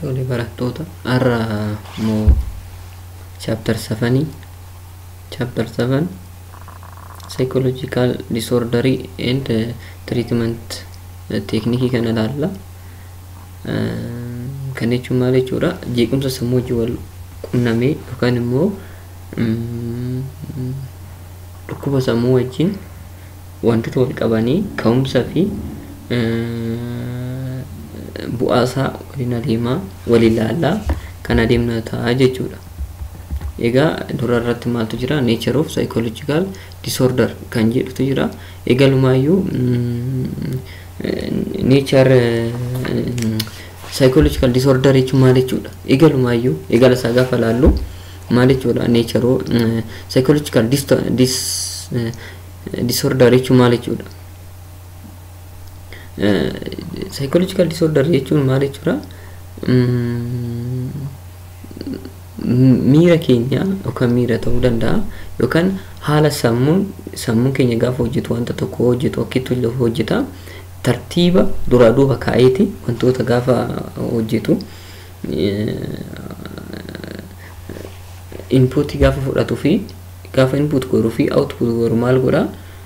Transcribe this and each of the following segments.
Tole barattoota har'a immoo chapter 7 chapter 7 psychological disordery and uh, treatment uh, teknikii kana ilaalla. Uh, kan jechuun maal jechuudha jeequmsa sammuu wajjin wal qunnamee yookaan immoo mm, dhukkuba sammuu wajjin wantoota wal qabanii ka'umsa fi uh, bu'aasaa waliin adeemaa wal ilaalaa kan adeemna ta'a jechuudha. Egaa dura irratti maaltu jira nature of psychological disorder kan jedhutu jira. Egalumaayyuu nature psychological disorder jechuun maal jechuudha? Egalumaayyuu egala isaa gaafa laallu maal jechuudha nature psychological dis disorder jechuun maal jechuudha? psychological disorder jechuun maal jechuudha? miira keenya yookaan miira ta'uu danda'a yookaan haala sammuun sammuun keenya gaafa hojjetu wanta tokko hojjetu akkitti hojjeta tartiiba duraa duuba kaa'eeti wantoota gaafa hojjetu inpuutii gaafa fudhatuu fi gaafa input godhuu fi output godhu maal godha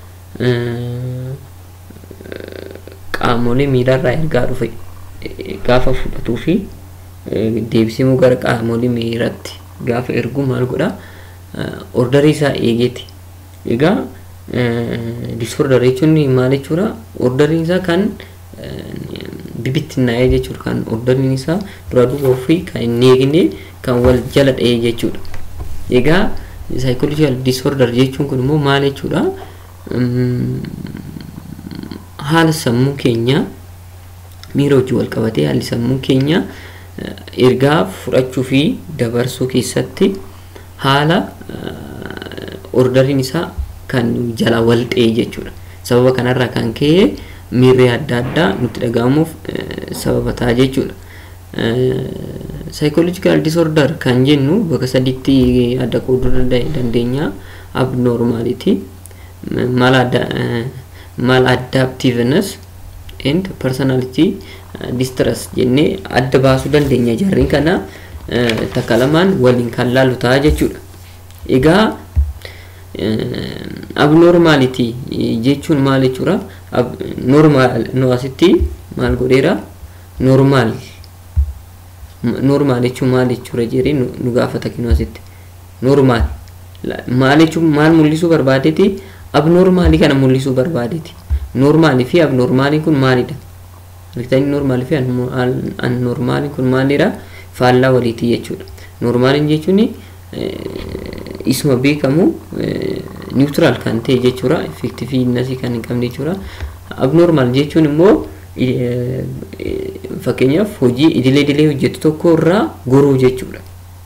qaamolee miiraarraa ergaa dhufe gaafa fudhatuu fi deebisee immoo gara qaamolee miiratti gaafa ergu maal godha ordarii isaa eegeeti. Egaa disorder jechuun maal jechuudha ordariin isaa kan bibittinnaa'ee jechuudha kan ordariin isaa dura duuba ofii kan hin eegne kan wal jala dha'ee jechuudha. Egaa psychological disorder jechuun kun immoo maal jechuudha haala sammuu keenya miira hojii wal qabatee haalli sammuu keenya ergaa fudhachuu fi dabarsuu keessatti haala ordariin isaa kan jala wal ta'e jechuudha. Sababa kanarraa kan ka'e miirri adda addaa nutti dhaga'amuuf sababa ta'a jechuudha. Psychological disorder kan jennu bakka sadiitti adda qooduu dandeenya. Abnormality, maladaptiveness and personality distress jennee adda baasuu dandeenya jarriin kana takka lamaan waliin kan laalu ta'a jechuudha. Egaa abnormality jechuun maal jechuudha? Normaal nu asitti maal godheera? Normaal normaal jechuun maal jechuudha jedhee nu gaafata kinu asitti. Normaal maal jechuun maal mul'isuu barbaadeeti? Abnormaalii kana mul'isuu barbaadeeti. Normaalii fi abnormaaliin kun maalidha? Riktanii normaalii fi annormaaliin kun maalidha? Faallaa waliiti jechuudha. Normaaliin jechuun isuma beekamu niwutiraal kan ta'e jechuudha. Effektiiviinasii kan hin qabne jechuudha. Abnormaal jechuun immoo fakkeenyaaf hojii idilee idilee hojjetu tokko irraa goruu jechuudha.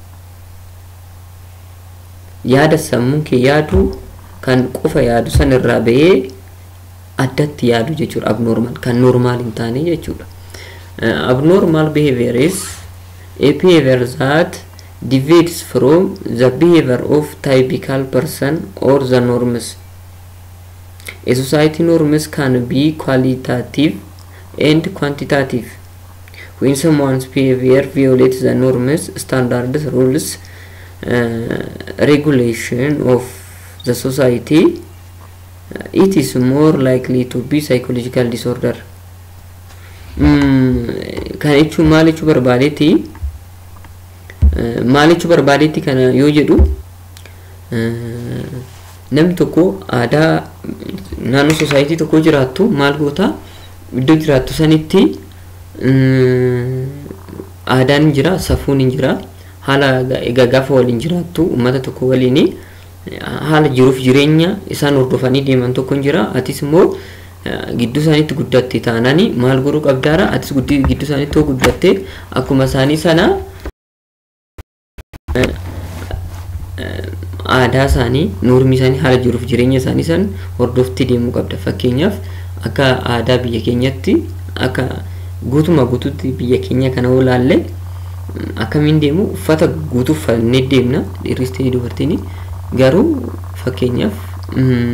Yaada sammuun kee yaadu kan qofa yaadu san irraa bahee addatti yaadu jechuudha abnormal kan normaal hin taane jechuudha. Abnormal behavior is a behavior that deviates from the behavior of typical person or the norms. A society norms can be qualitative and quantitative. When someone's behavior violates the norms, standards, rules, uh, regulation of the society, it is more likely to be psychological disorder. Kan jechuun maal jechuu barbaadeeti? Maal jechuu barbaadeeti kana yoo jedhu namni tokko aadaa naannoo sosaayitii tokko jiraattu maal goota iddoo jiraattu sanitti aadaan jira safuun hin jira haala egaa gaafa waliin jiraattu uummata tokko waliini haala jiruuf jireenya isaan hordofanii deeman tokko jira atis immoo gidduu isaaniitti guddatte taanani maal godhuu qabdaara atis gidduu isaaniitti hoo guddatte akkuma isaanii sana aadaa isaanii noormii isaanii haala jiruuf jireenya isaanii san hordoftee deemuu qabda fakkeenyaaf akka aadaa biyya keenyatti akka guutuma guutuutti biyya keenya kana yoo laalle akkamiin deemu uffata guutuu uffannee deemna dhiirris ta'ee dubartiin garuu fakkeenyaaf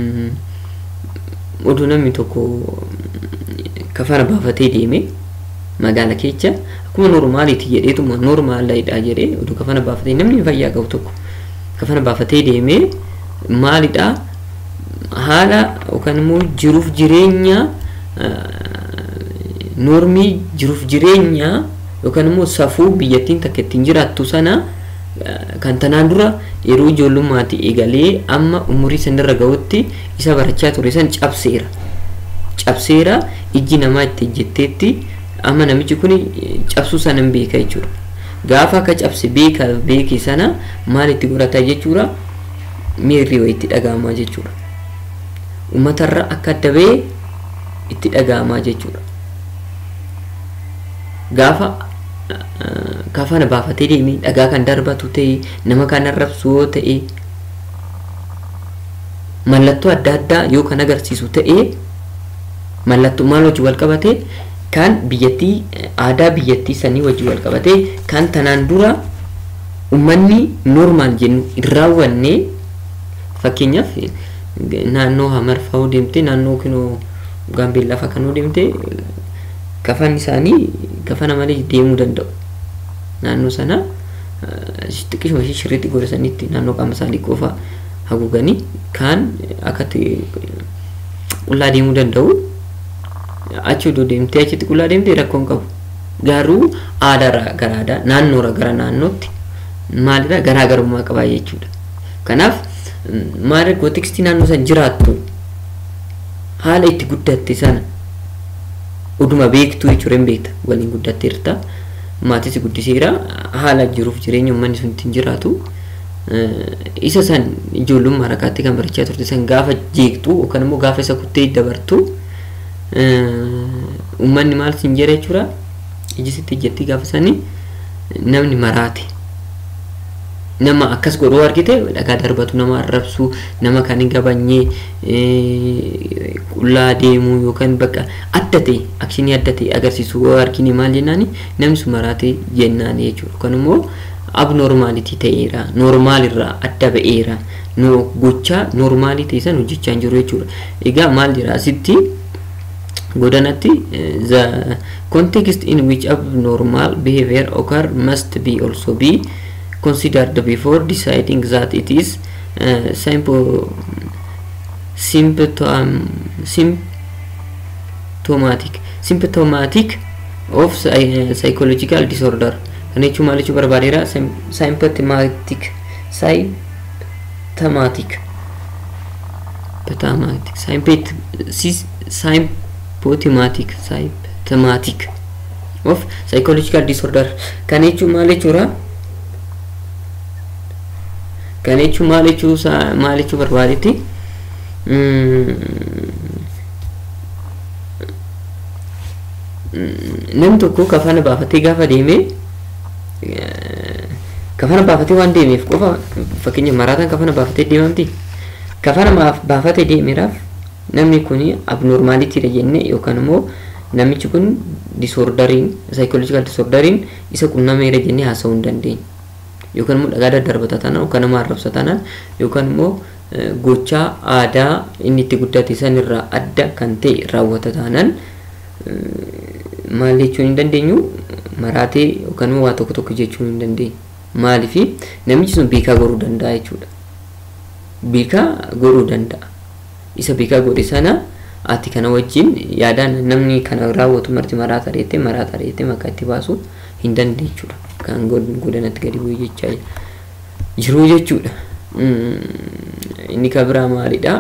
oduu namni tokko kafana baafatee deeme magaala keessa akkuma normaaliiti jedheetuma normaalidha jedhee oduu kafana baafatee namni fayyaa qabu tokko kafana baafatee deemee maalidha haala yookaan immoo jiruuf jireenya normii jiruuf jireenya yookaan immoo safuu biyyattiin takka ittiin jiraattu sana kan tanaan dura yeroo ijoollummaatti eegalee amma umurii sanirra ga'utti isa barachaa ture san cabseera. Cabseera ijji namaa itti ejjetteetti amma namichi kun cabsuu sana hin beeka jechuudha. Gaafa akka cabse beeka beeke sana maal itti godhata jechuudha miirri wayitti dhaga'amaa jechuudha. Uummatarra akka adda ba'ee itti dhaga'amaa jechuudha. Gaafa kafana baafatee deemee dhagaa kan darbatu ta'e nama kan arrabsu yoo ta'e mallattoo adda addaa yoo kan agarsiisu ta'e mallattoo maal wajji wal qabate kan biyyattii aadaa biyyattii sanii wajji wal qabate kan tanaan dura uummanni normaal jennu hin raawwanne fakkeenyaaf naannoo hamarfaa deemte naannoo kinoo gaambeellaa fa'aa kan deemte kafan isaanii kafana malee deemuu danda'u. Naannoo sana xiqqishuma ishee shirriitti godhasanitti naannoo qaama isaanii qofa haguuganii kaan akkatti qullaa deemuu danda'u. Achi odoo deemtee achitti qullaa deemtee rakkoon qabu. Garuu aadaa gara aadaa naannoorra gara naannootti maalirraa garaagarummaa qabaa jechuudha. Kanaaf maal gootikstii naannoo san jiraattu haala itti guddatte sana oduma beektu jechuudha hin beekta waliin guddatteerta maatis guddiseera haala jiruuf jireenya uummanni sun ittiin jiraatu isa san ijoollummaa rakaatti kan barachaa turte san gaafa jeektu yookaan immoo gaafa isa kuttee dabartu uummanni maal sin jedha jechuudha iji sitti ijjattii gaafa sanii namni maraate nama akkas godhuu argite dhagaa darbatu nama arrabsu nama kan hin gabanyee qullaa deemuu yookaan bakka adda ta'e akshinii adda ta'e agarsiisu yoo argine maal jennaani namni sun maraate jennaani jechuudha yookaan immoo abnormaalitii ta'eera noormaalirraa adda ba'eera no gochaa noormaalii ta'e san hojjechaa hin jiru jechuudha egaa maal jira asitti godanatti the context in which abnormal behavior occur must be also be considered before deciding that it is uh, simple symptom symptomatic symptomatic of psy- psychological disorder kan jechuun maal jechuu barbaadeera symptomatic symptomatic symptomatic symptomatic symptomatic of psychological disorder kan jechuun maal jechuudha kan jechuun maal jechuu maal jechuu barbaadetti namni tokko kafana baafatee gaafa deeme kafana baafatee waan deemeef qofa fakkeenya maraataan kafana baafatee deemamti kafana baafatee deemeeraaf namni kun abnormaaliitiidha jenne yookaan immoo namichi kun disoordariin saayikooloojikaal disoordariin isa qunnameera jennee haasa'uu hin dandeenye. yookaan immoo dhagaa daddarbata taanaan yookaan nama arrabsa taanaan yookaan immoo gochaa aadaa inni itti guddate sanirraa adda kan ta'e raawwata taanaan maal jechuun hin dandeenyu maraatee yookaan immoo waa tokko tokko jechuun hin dandeenyu. Maaliif namichi sun beekaa goruu danda'a jechuudha. Beekaa goruu danda'a. Isa beekaa godhe sana ati kana wajjin yaadaan namni kana raawwatu marti maraata reettee maraata reettee maqaa itti baasuu hin dandeechuudha. kan godanatti gadi bu'ee jechaa jiru jechuudha. Inni kan biraa maalidha?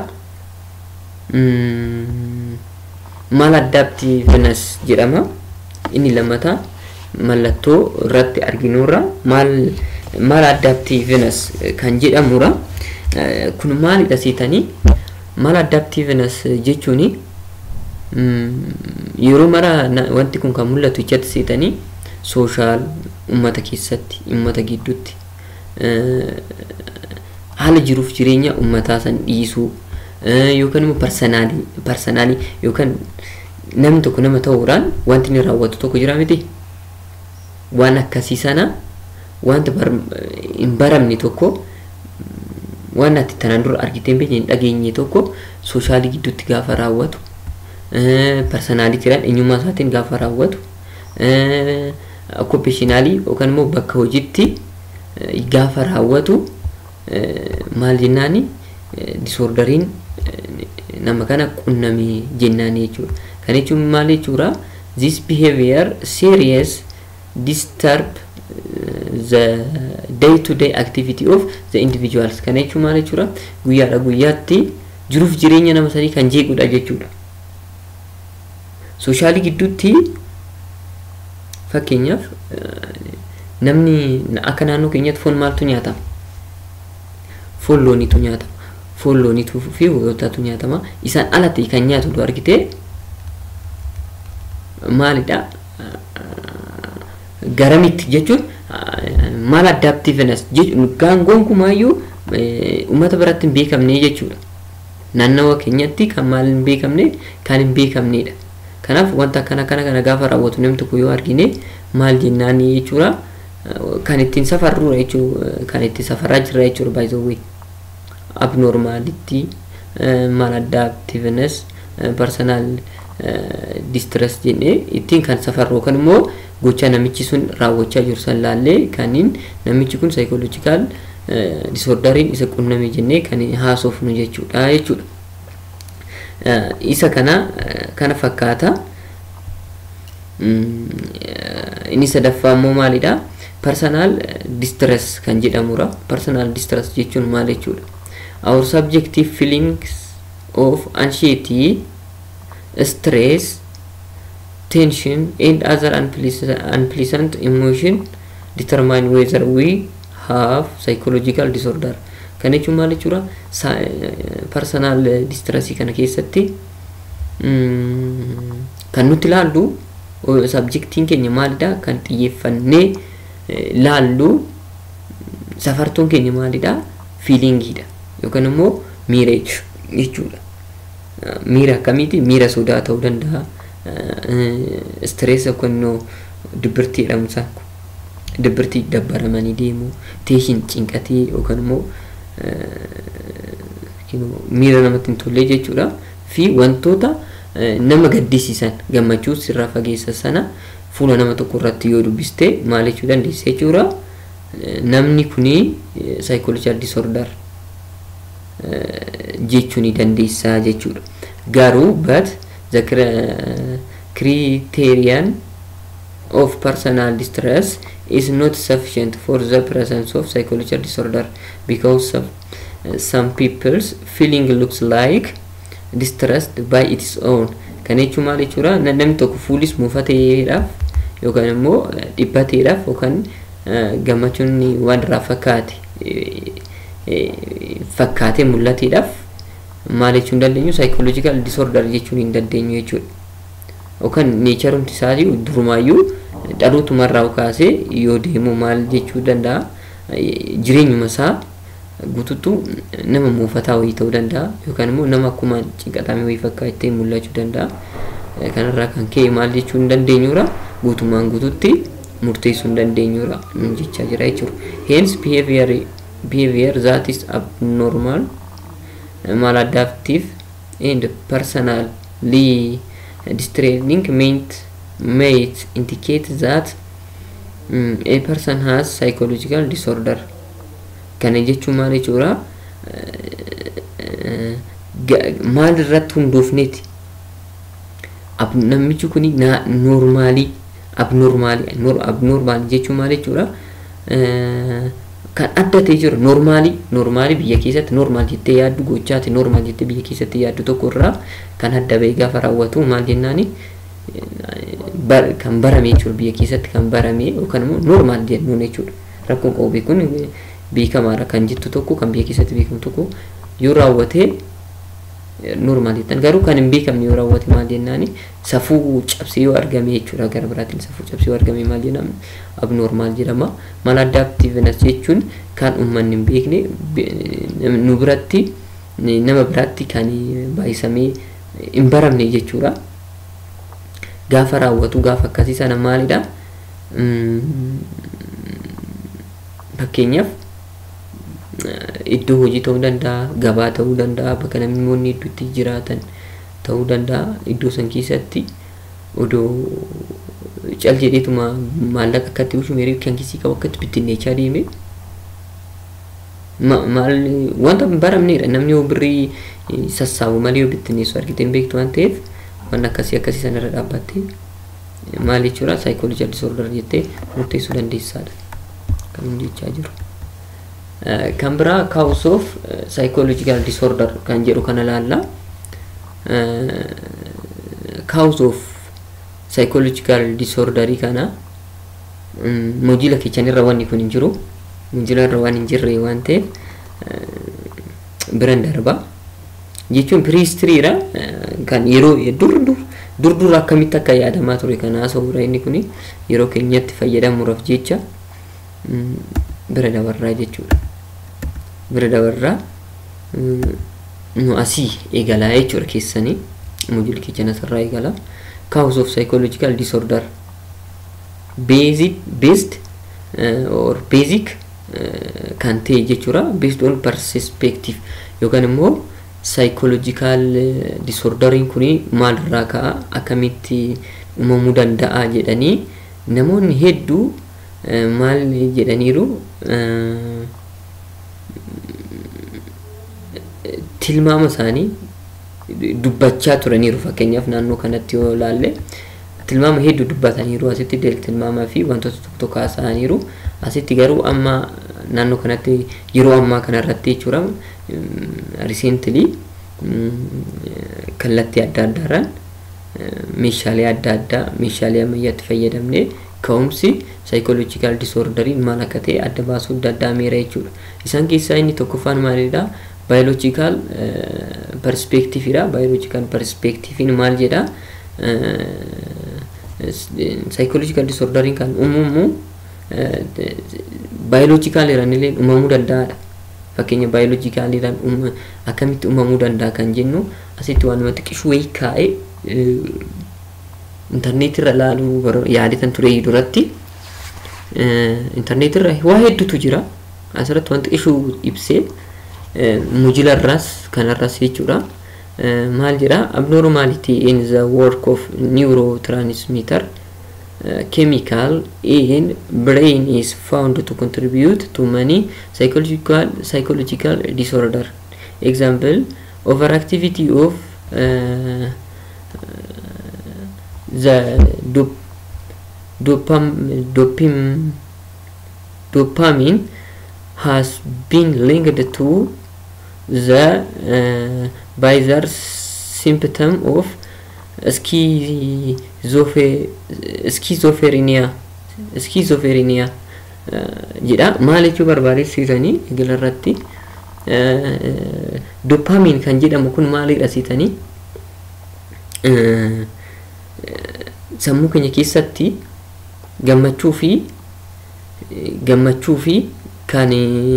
Maal addaaptiivnees jedhama. Inni lammataa mallattoo irratti arginurra maal maal addaaptiivnees kan jedhamura. Kun maalidha seetanii? Maal addaaptiivnees jechuuni yeroo mara wanti kun kan mul'atu ijatti seetanii sooshaal ummata keessatti ummata gidduutti haala jiruuf jireenya ummataa san dhiisuu yookaan immoo parsanaalii parsanaalii yookaan namni tokko nama ta'uudhaan wanti inni raawwatu tokko jira miti waan akkasii sana wanta hin baramne tokko waan ati tanaan dura argitee hin dhageenye tokko sooshaali gidduutti gaafa raawwatu parsanaalitiidhaan eenyummaa isaatiin gaafa raawwatu okkupeeshinaalii yookaan immoo bakka hojiitti gaafa raawwatu maal jennaani disoordariin nama kana qunnamee jennaani jechuudha. Kan jechuun maal jechuudha? This behavior serious disturb the day to day activity of the individuals. Kan jechuun maal jechuudha? Guyyaadha guyyaatti jiruuf jireenya nama sanii kan jeequdha jechuudha. Soshaalii gidduutti fakkeenyaaf namni akka naannoo keenyatti foon maaltu nyaatama? Foon looniitu nyaatama. Foon looniituu fi hoolotatu nyaatama. Isaan alatti kan nyaatu argite maalidha? Garamitti jechuun maal addaaptiivnes jechuun gaangoon kumaayyuu uummata biratti hin beekamne jechuudha. Naannawa keenyatti kan maal hin beekamne kan hin beekamnedha. Kanaaf wanta akkana kana kana gaafa raawwatu namni tokko yoo argine maal jennaan jechuudha. Kan ittiin safarrudha jechuudha. Kan ittiin safaraa jirra jechuudha baay'ee abnormaality maladaptiveness personal distress jennee ittiin kan safarru yookaan immoo gocha namichi sun raawwachaa jiru san laallee kaniin namichi kun saayikooloojikaal disoordariin isa qunname jennee kan haasofnu jechuudha jechuudha. Isa kana kana fakkaata. Inni sadaffaa immoo maalidha? Personal distress kan jedhamudha. Personal distress jechuun maal jechuudha? our subjective feelings of anxiety, stress, tension, and other unpleasant, unpleasant emotion determine whether we have psychological disorder. Kan jechuun maal jechuudha? Personal distressii kana keessatti kan nuti ilaallu sabjektiin keenya maalidha? Kan xiyyeeffannee laallu safartuun keenya maalidha? Fiilingiidha. yookaan immoo miira jechuudha. Miira akkamiiti? Miira sodaa ta'uu danda'a. Istirees yookaan immoo dibbirtii jedhamu isaa dibbirtii dabbaramanii deemu, teeshin cinqatee yookaan immoo miira namatti hin tolle jechuudha. Fi wantoota nama gaddisiisan gammachuu sirraa fageessa sana fuula nama tokko irratti yoo dubbiste maal jechuu dandeessa jechuudha. Namni kuni saayikooloojii disoordar jechuu ni dandeessaa jechuudha. Garuu but the criterion of personal distress is not sufficient for the presence of psychological disorder because of, uh, some people's feeling looks like distressed by its own. Kan jechuun maal jechuudha namni tokko fuulis muufateedhaaf yookaan immoo dhiphateedhaaf yookaan gammachuun waan irraa fakkaate fakkaatee mul'ateedhaaf maal jechuu hin dandeenyu saayikooloojikaal disoordar jechuu hin dandeenyu jechuudha. Yookaan neecharumti isaatii durumaayyuu dhalootumarraa kaasee yoo deemu maal jechuu danda'a jireenyuma isaa guutuutu nama muufataa wayii ta'uu danda'a yookaan immoo nama akkuma cinqatamee wayii fakkaatee mul'achuu danda'a. Kanarraa kan ka'e maal jechuu hin dandeenyudha guutumaan guututti murteessuu hin dandeenyudha jechaa jira jechuudha. Hence behavior behavior that is abnormal, maladaptive, and personally distressing might, might indicate that um, a person has psychological disorder. Kana jechuun maal jechuudha? Maal irratti hundoofneeti? Namichi kun noormaalii abnormaalii abnormaalii jechuun maal jechuudha? kan adda ta'e jiru noormaalii noormaalii biyya keessatti noormaal jettee yaaddu gochaati noormaal jettee biyya keessatti yaaddu tokko irraa kan adda ba'e gaafa raawwatu maal jennaani kan barame jechuudha biyya keessatti kan barame yookaan immoo noormaal jennuun jechuudha rakkoon qobee kun beekamaadha kan jettu tokko kan biyya keessatti beekamu tokko yoo raawwate noormaal jettan garuu kan hin beekamne yoo raawwate maal jennaani safuu cabsee yoo argame jechuudha gara biraatiin safuu cabsee yoo argame maal jedhama abnormaal jedhama maladaptiveness jechuun kan uummanni hin beekne nu biratti nama biratti kan baay'isamee hin baramne jechuudha gaafa raawwatu gaafa akkasii sana maalidha fakkeenyaaf iddoo hojii ta'uu danda'a gabaa ta'uu danda'a bakka namoonni hedduutti jiraatan ta'uu danda'a iddoo san keessatti odoo cal jedheetuma maallaqa akkatti bushu meerii kan kisii qabu akkatti bittinneechaa deeme maal wanta baramneedha namni yoo birrii sassaabu malee yoo bittinneessu argite hin beektu waan ta'eef waan akkasii akkasii sanarra dhaabbattee maal jechuudha saayikoolojii disorder jettee murteessuu dandeessaadha kan inni jechaa jiru. Kan biraa cause of psychological disorder kan jedhu kana laalla. Cause of psychological disorderii kana mojila kichanirra wanni kun hin jiru. Mojila irra waan hin jirre waan ta'eef biran darba. Jechuun piriistiriidha kan yeroo dur dur dur dur akkamitti akka yaadamaa ture kan haasa'uudha inni kun yeroo keenyatti fayyadamuudhaaf jecha bira dabarraa jechuudha. Bira dabarraa nu asii eegalaa jechuudha keessanii mojilli kichana sarraa eegalaa. Cause of psychological disorder basic based uh, or basic uh, kan ta'e jechuudha based on perspective yookaan immoo psychological disorderiin kuni maalirraa ka'a akkamitti uumamuu danda'a jedhanii namoonni hedduu maal jedhaniiru tilmaama isaanii dubbachaa turaniiru fakkeenyaaf naannoo kanatti yoo ilaalle tilmaama hedduu dubbataniiru asitti tilmaamaa fi wantoota tokko tokko haasa'aniiru asitti garuu amma naannoo kanatti yeroo ammaa kanarratti jechuudha riseentili kallattii adda addaarraan meeshaalee adda addaa meeshaalee ammayyaatti fayyadamnee ka'umsi saayikoolojikaal disoordariin maal akka ta'e adda baasuu danda'ameera jechuudha. Isaan keessaa inni tokkoffaan maalidha? Baayoloojikaal perspeektiifiidha. Baayoloojikaal perspeektiifiin maal jedha? Saayikoolojikaal disoordariin kan uumamu baayoloojikaaliidhaan illee uumamuu danda'aadha. Fakkeenya baayoloojikaaliidhaan akkamitti uumamuu danda'a kan jennu asitti waan namatti qishuu wayii kaa'ee intarneetirra ilaaluu yaadatan ture duratti intarneetirra waa hedduutu jira asirratti wanti qishuu ibsee mujilarraas kanarraas jechuudha maal jedha abnormality in the work of neurotransmitter uh, chemical in brain is found to contribute to many psychological psychological disorder example overactivity of uh, the dop dopam dopam dopamine has been linked to the uh, bizarre symptom of schizophrenia schizophrenia jedha maal jechuu barbaadesiisanii egelarratti dopamiin kan jedhamu kun maalidha siitanii sammuu keenya keessatti gammachuu fi gammachuu fi kan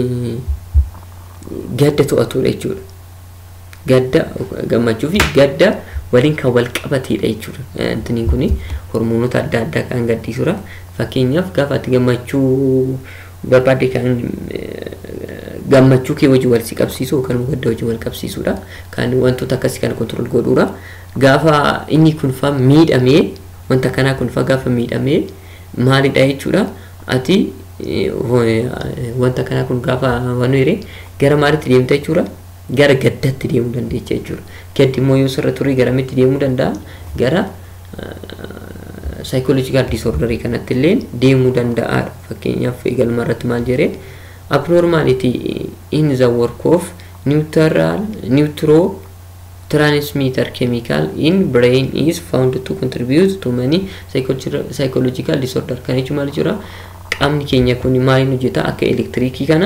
gadda to'atudha jechuudha. Gadda gammachuu fi gadda waliin kan wal qabateedha jechuudha. Antiniin kun hormoonota adda addaa kan gaddisuudha. Fakkeenyaaf gaafa ati gammachuu barbaadde kan gammachuu kee wajjin wal si qabsiisu yookaan gadda wajjin wal qabsiisudha. Kan wantoota akkasii kana kontrol godhuudha. Gaafa inni kun faa miidhamee wanta kanaa kun faa gaafa miidhamee maalidha jechuudha. Ati wanta kanaa kun gaafa waan hiree gara maalitti deemta jechuudha. Gara gaddatti deemuu dandeecha jechuudha. Gaddi immoo yoo sirra turre garamitti deemuu danda'a? Gara saayikoolojikaal disoordarii kanatti illee deemuu danda'a. Fakkeenyaaf eegalma irratti maal jedhee abnormality in the work of neutral neutro transmitter chemical in brain is found to contribute to many psychological disorder kan jechuun maal jechuudha qaamni keenya kun maaliin hojjeta akka elektiriikii kana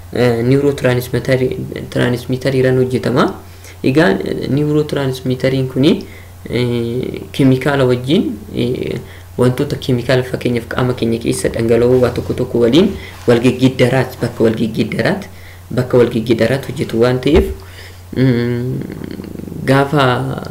niwurootiraanismitariiraan hojjetama egaa niwurootiraanismitariin kuni keemikaala wajjin wantoota keemikaala fakkeenyaaf qaama keenya keessa dhangala'oo waa tokko tokko waliin walgeggeeddaraat bakka walgeggeeddaraat bakka walgeggeeddaraat hojjetu waan ta'eef gaafa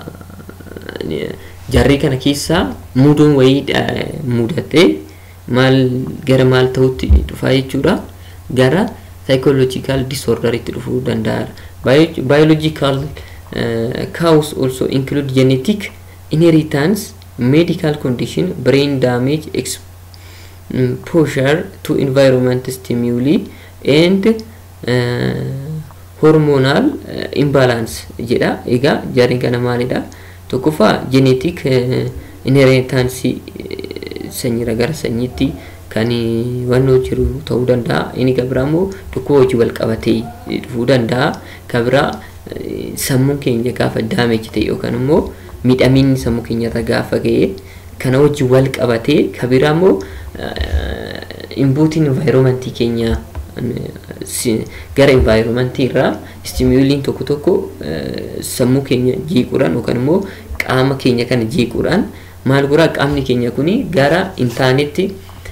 jarrii kana keessaa muuduun wayii mudatee maal gara maal ta'utti dhufaa jechuudha gara psychological disorderitti dhufuu danda'a. Biological uh, cause also include genetic inheritance medical condition brain damage exposure to environment stimuli and uh, hormonal uh, imbalance jedha egaa jarri kana maalidha tokkoffaa genetic uh, inheritance sanyiirra gara sanyiitti kan wannoo jiru ta'uu danda'a inni gabiraa immoo dhukkuba hojii wal qabatee dhufuu danda'a gabiraa sammuun keenya gaafa daameji ta'e yookaan immoo miidhaminni sammuu keenyarra gaafa ga'e kana wajjin wal qabatee kabiraa immoo imbuutiin envaayiromentii keenya gara envaayiromentii irraa istimuuliin tokko tokko sammuu keenya jeequudhaan yookaan immoo qaama keenya kana jeequudhaan maal godhaa qaamni keenya kuni gara intaanetti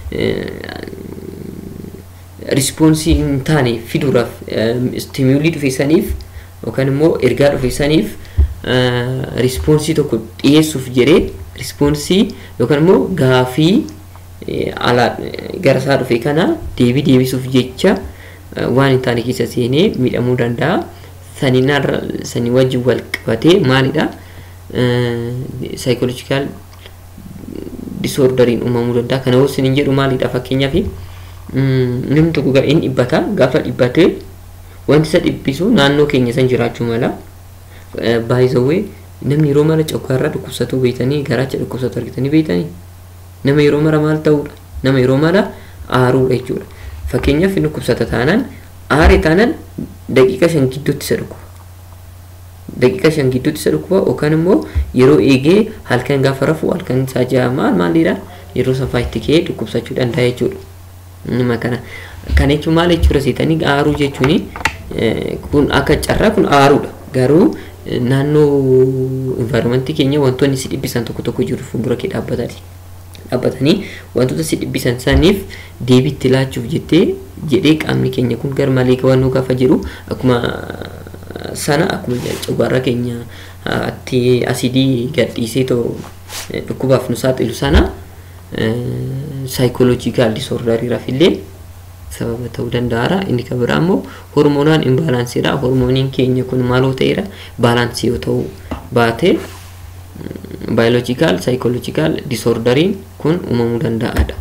rispoonsii hin taane fiduudhaaf istimuulii dhufeessaniif yookaan immoo ergaa dhufeessaniif rispoonsii tokko dhiyeessuuf jedhee rispoonsii yookaan immoo gaafii alaa gara isaa dhufe kana deebii deebisuuf jecha waan hin taane keessa seenee miidhamuu danda'a. Saninarra sanii wajjin wal qabatee maalidha? Saayikooloojikaal disoordariin uumamuu danda'a. Kana hosin hin jedhu maalidha fakkeenyaaf namni tokko hin dhibbata gaafa dhibbatee wanti isa dhibbisu naannoo keenya san jiraachuu mala. Baay'isawwee namni yeroo mara coggaarraa dhukkubsatu beekanii garaacha dhukkubsatu argitanii beekanii nama yeroo mara maal ta'uudha nama yeroo mara aaruudha jechuudha. Fakkeenyaaf inni dhukkubsata taanaan aare taanaan daqiiqa shan gidduutti isa dhukkuba. Daqiiqa shan gidduutti isa dhukkuba yookaan immoo yeroo eegee halkan gaafa rafu halkan isaa ja'a maal maalidha yeroo safaa itti ka'ee dhukkubsachuu danda'a jechuudha. Nama kana kana jechuun maal jechuudha seetanii aaruu jechuun kun akka carraa kun aaruudha garuu naannoo envaayiromentii keenya wantoonni si dhibbisan tokko tokko jiru fuuldura kee dhaabbatanii dhaabbatanii wantoota si dhibbisan saniif deebii itti laachuuf jettee jedhee qaamni keenya kun gar malee qabannoo gaafa jiru akkuma sana akkuma coggaarraa keenya atti asidii gadhiisee too dhukkubaaf nu saaxilu sana saayikooloojikaal disoordariiraaf illee sababa ta'uu danda'aara inni kan biraa immoo hormoonaan imbaalaansiidha hormooniin keenya kun maaloo ta'eera baalaansii yoo ta'uu baate baayoloojikaal saayikooloojikaal disoordariin kun uumamuu danda'aadha.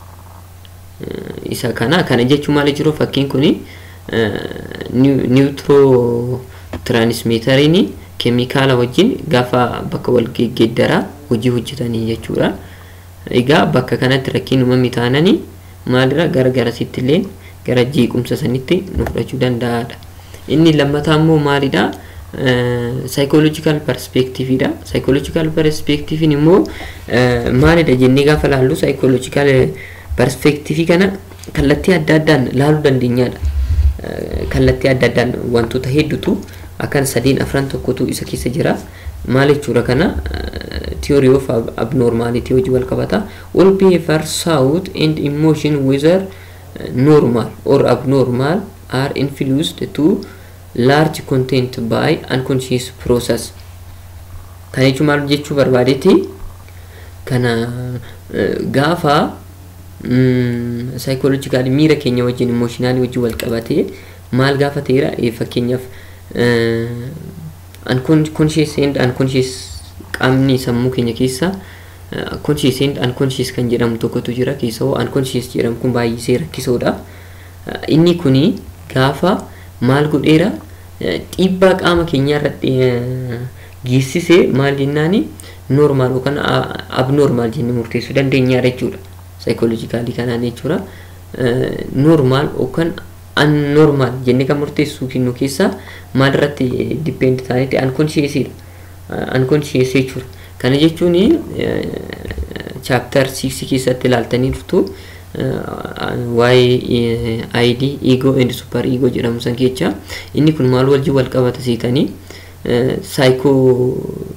Isa kana kana jechuun maal jiru fakkiin kuni niwutiroo tiraanismeetariin keemikaala wajjin gaafa bakka wal geeddaraa hojii hojjetanii jechuudha. Egaa bakka kanatti rakkiin uumamni taananii maalirra gara garasitti illee gara jeequmsa sanitti nu fudhachuu danda'aadha. Inni lammataa immoo maalidha? Saayikooloojikaal perspeektiiviidha. Saayikooloojikaal perspeektiiviin immoo maalidha jennee gaafa laallu saayikooloojikaal perspeektiivii kana kallattii adda addaan laaluu dandeenyaadha. Kallattii adda addaan wantoota hedduutu akkan sadiin afran tokkotu isa keessa jira. Maal jechuudha kana theory of abnormality hojii wal qabata. All behavior, thought and emotion whether normal or abnormal are influenced to large content by unconscious process. Kana jechuun maal jechuu barbaadetti kana gaafa saayikooloojikaali miira keenya wajjin imooshinaali wajjin wal qabatee maal gaafa ta'eera fakkeenyaaf unconscious and unconscious qaamni sammuu keenya keessa conscious and unconscious kan jedhamu tokkotu jira keessa hoo unconscious jedhamu kun baay'isee rakkisoodha. Inni kuni gaafa maal godheera dhiibbaa qaama keenyaa irratti geessisee maal jennaani normaal yookaan abnormaal jennee murteessuu dandeenyaadha jechuudha. Saayikooloojikaalii kanaan jechuudha. Normaal yookaan unnormaal jennee kan murteessuu kennu keessaa maal irratti dipeend ta'anitti unconsciousdha. Unconscious jechuudha. Kana jechuun chaaptar 6 keessatti ilaaltanii turtu waa'ee ID ego and super ego jedhamu san keessa inni kun maal wajjin wal qabata seetanii saayikoo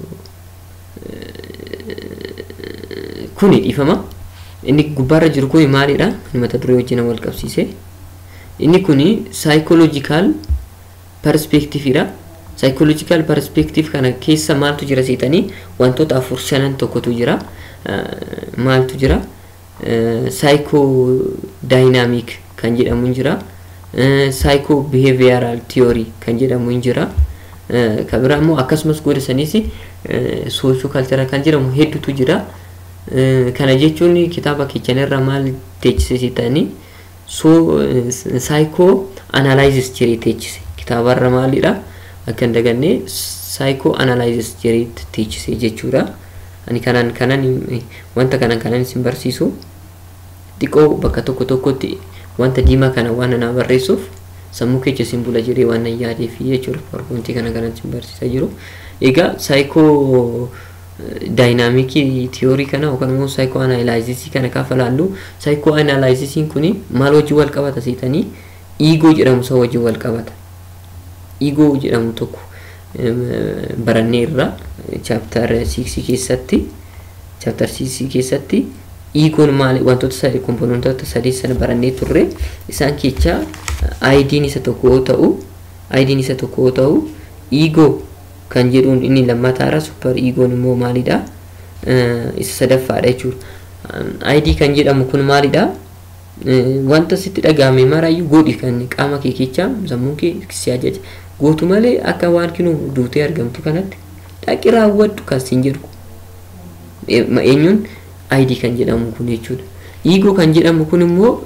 kuni dhiifama inni gubbaarra jiru kun maalidha mata duree wajjin wal qabsiise inni kuni saayikooloojikaal perspeektiiviidha saayikooloojikaal perspeektiif kana keessa maaltu jira seetanii wantoota afur shanan tokkotu jira maaltu jira saayikoo daayinaamik kan jedhamu jira saayikoo biheeviyaraal tiyoorii kan jedhamu jira Kan biraa immoo akkasumas goda saniis soosho kalchara kan jedhamu hedduutu jira. Kana jechuun kitaaba kichanirra maal teechise ta'anii soo saayikoo analaayizis jedhee teechise. Kitaabarra maalidha? Akka hin daganne saayikoo analaayizis jedhee teechise jechuudha. Ani kanaan kanan wanta kanan kanan isin barsiisu xiqqoo bakka tokko tokkotti wanta diimaa kana waan anaa barreessuuf sammuu keessa isin bula jedhee waan nan yaadee fi jechuudha powerpointii kana kanan isin barsiisaa jiru. Egaa saayikoo daayinaamikii tiyoorii kana yookaan immoo saayikoo anaalaayizisii kana gaafa laallu saayikoo anaalaayizisiin kuni maal wajjin wal qabata seetanii iigoo jedhamu isa wajjin wal qabata. Iigoo jedhamu tokko barannee irra chaaptar 6 keessatti chaaptar 6 keessatti iigoon maali wantoota sadii kompoonentoota sadii sana barannee turre isaan keessaa aayidiin isa tokko yoo ta'u aayidiin isa tokko yoo ta'u iigoo kan jedhuun inni lammataara super iigoon immoo maalidha isa sadaffaadha jechuudha. Aayidii kan jedhamu kun maalidha wanta sitti dhagahame maraayyuu godhi kan qaama kee keessaa sammuun kee si ajaja. gootu malee akka waan kinu duutee argamtu kanatti dhaqi raawwadhu kan siin jedhu eenyuun ayidii kan jedhamu kun jechuudha. Iigoo kan jedhamu kun immoo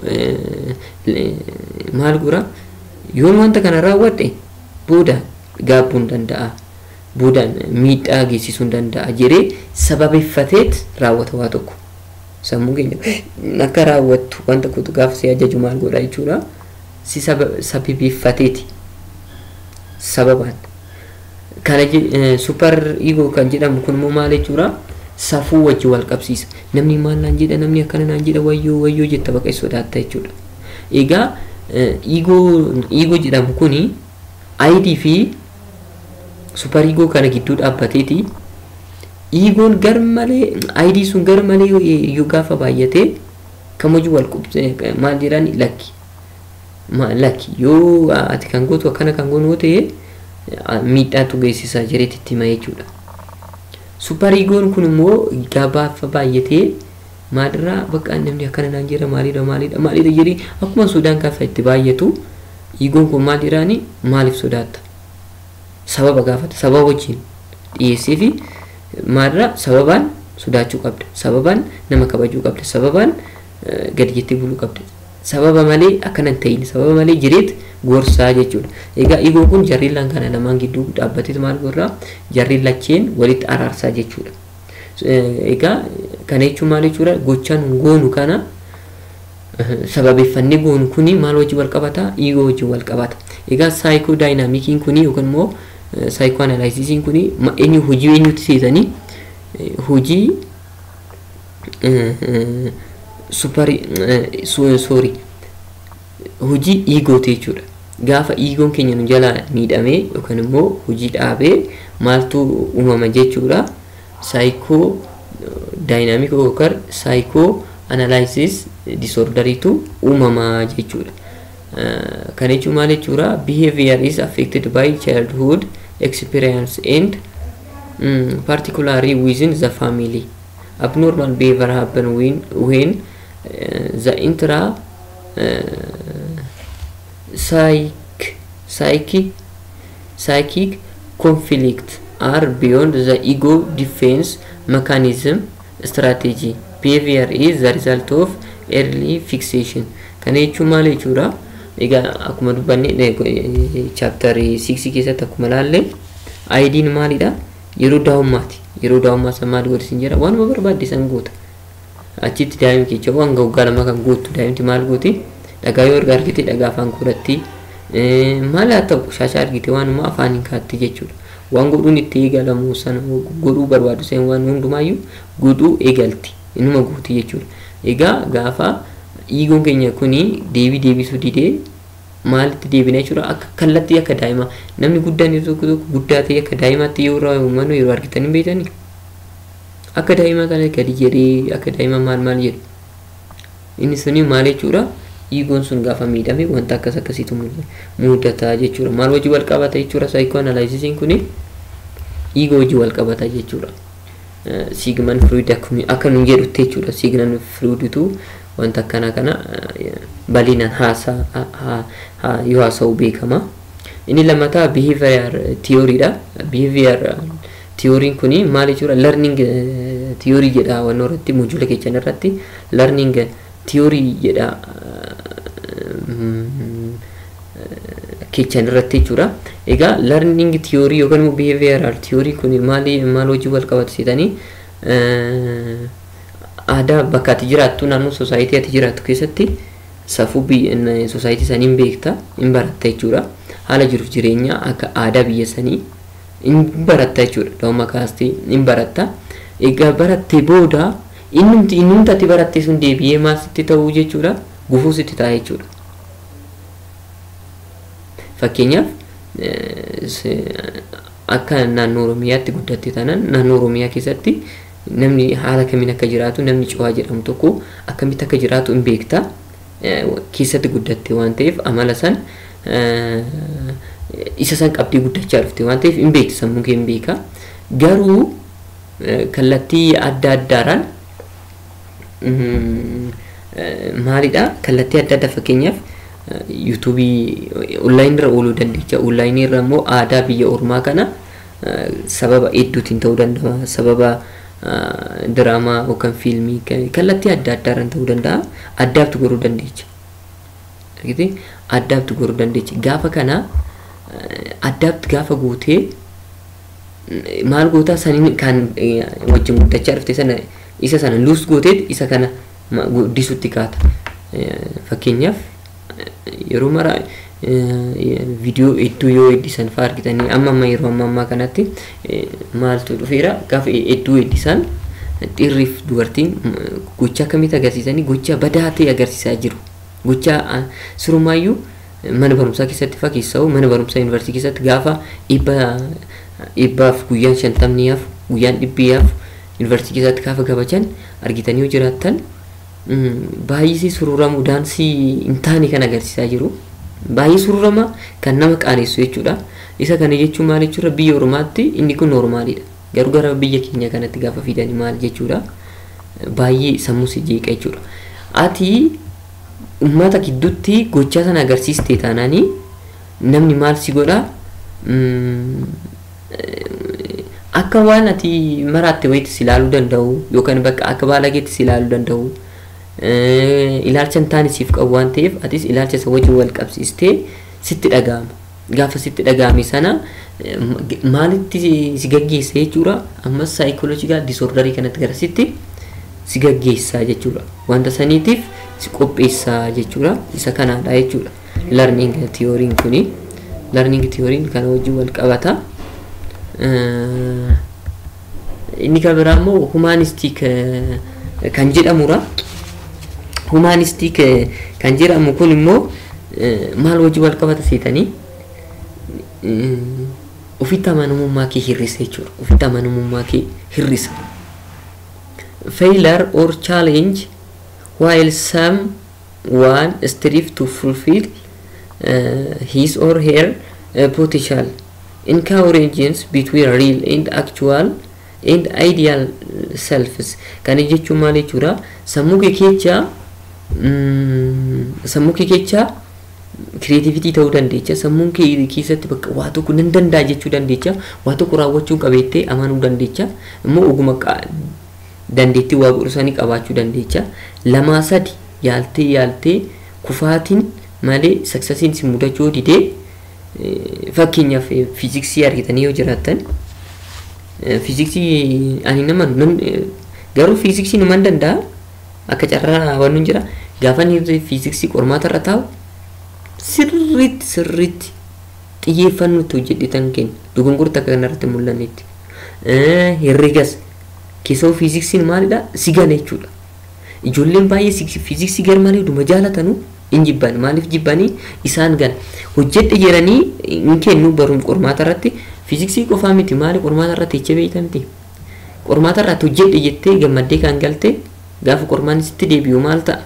maal gura yoon wanta kana raawwadhe booda gaabbuu hin danda'a. Boodaan miidhaa geessisuu hin danda'a jedhee sababeeffateet raawwata waa tokko. Sammuu keenya akka raawwattu wanta kutu gaafa si ajaju maal godha jechuudha. Si sababeeffateeti. sababaan kana super ego kan jedhamu kun immoo maal jechuudha safuu wajji wal qabsiisa namni maal naan jedha namni akkana naan jedha wayyoo wayyoo jetta baqa sodaatta jechuudha egaa ego jedhamu kuni ayidii fi super ego kana gidduu dhaabbateeti egoon gar malee ayidii sun gar malee yoo gaafa baay'ate kam hojii wal qubse maal jedhani lakki lakki yoo ati kan gootu akkana kan goonu ta'e miidhaatu geessisaa jireetti itti hima jechuudha. Supariigoon kun immoo gabaafa baay'atee maalirraa bakka namni akkana naan jira maalidha maalidha maalidha jedhee akkuma sodaan gaafa itti baay'atu iigoon kun maal jedhaani maaliif sodaatta? Sababa gaafata sababa wajjin dhiyeessee fi maalirraa sababaan sodaachuu qabda sababaan nama kabajuu qabda sababaan gadi jettee buluu qabda sababa malee akkana hin ta'in sababa malee jireet gorsaa jechuudha. Egaa igoon kun jarriin kana lamaan gidduu dhaabbatee maal godhaa jarriin lacheen walitti araarsaa jechuudha. Egaa kana jechuun maal jechuudha gochaan goonu kana sababeeffannee goonu kuni maal wajjin wal qabata igoo wajjin wal qabata. Egaa saayikoo daayinaamikiin kuni yookaan immoo saayikoo anaalaayisiisiin kuni eenyu hojii eenyutti seetanii hojii supari soorii hojii iigooti jechuudha. Gaafa iigoon keenya nu jalaa miidhamee yookaan immoo hojii dhaabee maaltu uumama jechuudha. Saayikoo daayinaamik yookaan saayikoo analaayisis disoordariitu uumama jechuudha. Kana jechuun maal jechuudha? Behavior is affected by childhood experience and mm, particularly within the family. Abnormal behavior happen when, when uh, the intra uh, psych, psychic, psychic conflict are beyond the ego defense mechanism strategy. Behavior is the result of early fixation. Kana jechuun maal jechuudha? Egaa akkuma dubbanne chaaptarii 6 keessatti akkuma laalle ayidiin maalidha? Yeroo daa'ummaati. Yeroo daa'ummaa san maal godhisin jedha? Waanuma barbaadde san goota. Achitti daa'imni keessa waan waggaa lama kan guuttu daa'imti maal gooti? Dhagaa yoo erga argite dhagaa afaan godhatti. Maal haa ta'u shaashaa argite waanuma afaaniin kaatti jechuudha. Waan godhuun itti eegalamu sana godhuu barbaadu seen waan hundumaayyuu godhuu eegalti. Inuma guuti jechuudha. Egaa gaafa iigoon keenya kuni deebii deebisuu didee maalitti deebina jechuudha akka kallattii akka daa'ima namni guddaan tokko tokko guddaa ta'e akka daa'imaatti yoo irraa uummannu yeroo argitan hin beekani akka daa'ima kana gadi jedhee akka daa'ima maal maal jedhu inni suni maal jechuudha iigoon sun gaafa miidhame wanta akkas akkasiitu mudata jechuudha maal wajji wal qabata jechuudha saayikoo analaayisisiin kuni iigoo wajji wal qabata jechuudha. Siigman fluid akka nun jedhutti jechuudha siignan fluiditu wanta akkana kana bal'inaan haasaa yoo haasa'u beekama. inni lammataa behavior theoryidha behavior theory'n kuni maal jechuudha learning theory jedha waan irratti mojuula keechan irratti learning theory jedha keechan irratti jechuudha egaa learning theory yookaan immoo behavioral theory kuni maali maal hojii wal qabatu seetanii aadaa bakka ati jiraattu naannoo soosaayitii ati jiraattu keessatti safuu soosaayitii sanii hin beekta hin baratta jechuudha haala jiruuf jireenya akka aadaa biyya sanii hin baratta jechuudha da'umma kaastee hin baratta egaa barattee booda innumti innumti ati baratte sun deebi'ee maal sitti ta'uu jechuudha gufuu sitti ta'a jechuudha fakkeenyaaf akka naannoo oromiyaatti guddatte tanan naannoo oromiyaa keessatti namni haala kamiin akka jiraatu namni cuwaa jedhamu tokko akkamitti akka jiraatu hin beekta keessatti guddatte waan ta'eef amala san isa san qabdii guddachaa dhufte waan ta'eef hin beekti sammuu kee hin beeka garuu kallattii adda addaaraan maalidha kallattii adda addaa fakkeenyaaf yuutuubii onlaayinii irra ooluu dandeecha onlaayinii irra immoo aadaa biyya ormaa kana sababa hedduutiin ta'uu danda'a sababa diraamaa yookaan fiilmii kallattii adda addaaraan ta'uu danda'a addaabtu goruu dandeecha addaabtu goruu dandeecha gaafa kana addaabtu gaafa gootee maal gootaa saniin kan wajjin guddachaa dhufte sana isa sana luus gooteet isa kana guddisutti kaata fakkeenyaaf yeroo mara viidiyoo hedduu yoo heddisan fa'aa argitanii amma amma yeroo amma ammaa kanatti maaltu dhufeera gaafa hedduu heddisan dhiirriif dubartiin gocha akkamitti agarsiisanii gocha badaa ta'e agarsiisaa jiru gocha surumaayyuu mana barumsaa keessatti fa'aa keessaa mana barumsaa yuunivarsiitii keessatti gaafa dhibba dhibbaaf guyyaan shantamniyaaf guyyaan dhibbiyaaf yuunivarsiitii keessatti gaafa kabajan argitanii yoo jiraattan baay'isii sururamu daansii hin taane kan agarsiisaa jiru. Baay'ee sururama kan nama qaanessu jechuudha. Isa kana jechuun maal jechuudha biyya ormaatti inni kun noormaalidha. Garuu gara biyya keenya kanatti gaafa fidanii maal jechuudha. Baay'ee sammuu si jeeqa jechuudha. Ati uummata gidduutti gochaa sana agarsiistee taanaanii namni maal si godhaa akka waan ati maraatte wayitti si ilaaluu danda'u yookaan bakka akka baalageetti si ilaaluu danda'u ilaalcha hin taane siif qabu waan ta'eef atis ilaalcha isa wajjin wal qabsiistee sitti dhaga'ama gaafa sitti dhaga'ame sana maalitti si gaggeessa jechuudha ammas saayikoloojikaal disoordarii kanatti gara sitti si gaggeessaa jechuudha wanta saniitiif si qopheessaa jechuudha isa kanaadha jechuudha larning tiyooriin kuni larning tiyooriin kana wajjin wal qabata. inni kan biraa immoo humaanistik kan jedhamudha. Humaanistik kan jedhamu kun immoo maal wajjin wal qabata seetanii ofitti amanamummaa kee hir'isa jechuudha. Ofitti amanamummaa kee hir'isa. Failure or challenge while someone strive to fulfill uh, his or her uh, potential encourages between real and actual and ideal selves kana jechuun maal jechuudha sammuu kee keessa sammuu kee keessa kireetivitii ta'uu dandeecha sammuu kee keessatti bakka waa tokko nan danda'a jechuu dandeecha waa tokko raawwachuu qabeettee amanuu dandeecha immoo oguma dandeettii waa godhusanii qabaachuu dandeecha lamaa sadi yaaltee yaaltee kufaatiin malee saksasiin si mudachuu didee fakkeenyaaf fiiziksii argitanii yoo jiraattan fiiziksii ani nama garuu fiiziksii numan danda'a akka carraa waan nun jira gaafa inni fiiziksii qormaata irra taa'u sirriitti sirriitti xiyyeeffannootti hojjedhetan kenna dogongorta akka kanarratti mul'annetti herregas keessoo fiiziksiin maalidha si gala jechuudha ijoolleen baay'ee fiiziksii garmalee dhuma jaalatanu hin jibban maaliif jibbanii isaan gan hojjedhe jedhanii hin kennu baruun qormaata irratti fiiziksii qofaa miti maali qormaata irratti jecha beeyta miti qormaata irratti hojjedhe jettee gammaddee kan galte gaafa qormaan sitti deebi'u maal ta'a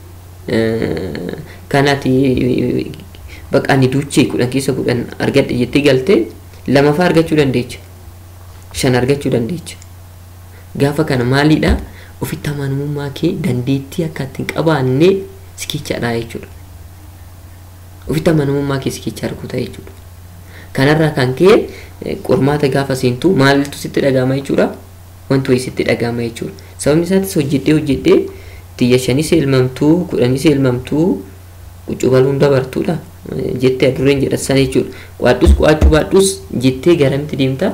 kanaati baqaani duuchee kudhan keessa kudhan argadhe jettee galte lamaffaa argachuu dandeecha shan argachuu dandeecha gaafa kana maalidha ofitti amanamummaa kee dandeettii akka ittiin qabaannee si kechaadha jechuudha. Ofitti amanamummaa kee si kechaa arguuta jechuudha. kanarraa kan ka'e qormaata gaafa seentu maaltu sitti dhagahama jechuudha wanti wayii sitti dhagahama jechuudha sababni isaatis hojjedhee hojjedhee xiyya shanis elmamtuu kudhanis elmamtuu qucubaluun dabartuudha jettee adurreen jedhasan jechuudha qo'adhus qo'achuu baadhus jettee garamitti deemta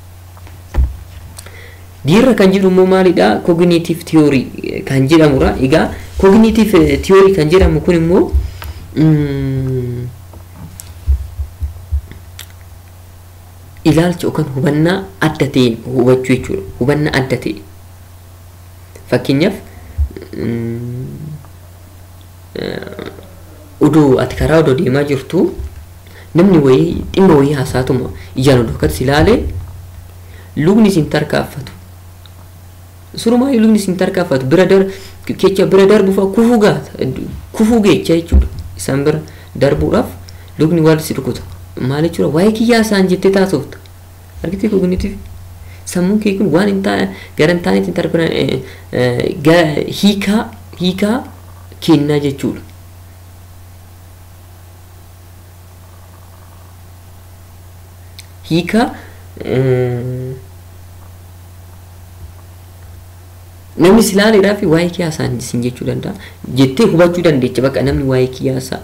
diirra kan jedhu immoo maalidha cognitive theory kan jedhamudha egaa cognitive theory kan jedhamu kun immoo ilaalcha yookaan hubannaa adda ta'een hubachuu jechuudha hubannaa adda ta'e fakkeenyaaf oduu ati karaa odoo deemaa jirtu namni wayii dhimma wayii haasaatuma ijaan odoo akkas ilaale lubni isin tarkaaffatu surumaa lubni isin tarkaaffatu bira dar kecha bira darbuuf kufuu gaata kufuu geecha jechuudha isaan bira darbuudhaaf lubni waan si rukuta maal jechuudha waa'ee kiyyaa isaan jettee taasifta argitee kognitiif sammuun kee kun waan hin taane gara hin taanetti hin tarbiran hiikaa hiikaa kennaa jechuudha. hiika namni silaaleedhaa fi waa'ee kiyaasaa isin jechuu danda'a jettee hubachuu dandeecha bakka namni waa'ee kiyaasaa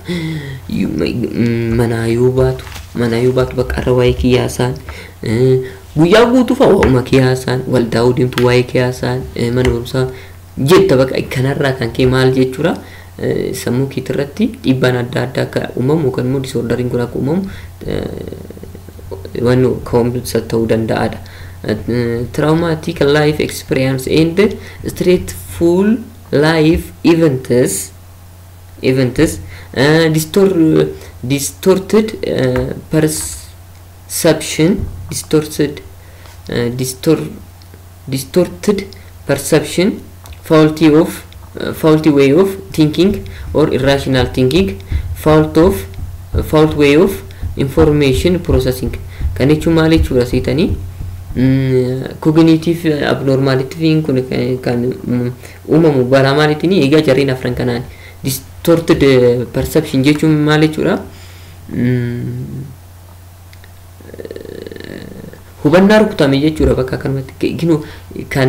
manaa yoo baatu manaa yoo baatu bakka irra waa'ee kiyaasaan guyyaa guutuu fa'a waa'uma kiyaasaan waldaa deemtu waa'ee kiyaasaan mana barumsaa jetta bakka kanarraa kan kee maal jechuudha sammuu keetii irratti dhiibbaan adda addaa akka uumamu yookaan immoo disoordariin kun akka uumamu waan ka'umsa ta'uu danda'adha. Traumatic life experience and stressful life events events uh, distor distorted uh, perception distorted uh, distor distorted perception faulty of uh, faulty way of thinking or irrational thinking fault of uh, fault way of information processing kan jechuun maal jechuudha seetanii kognitiif abnormaalitiin kun kan uumamu balaa maaliitiin egaa jarreen afran kanaan distorted perception jechuun maal jechuudha hubannaa rukutame jechuudha bakka kanumatti ginu kan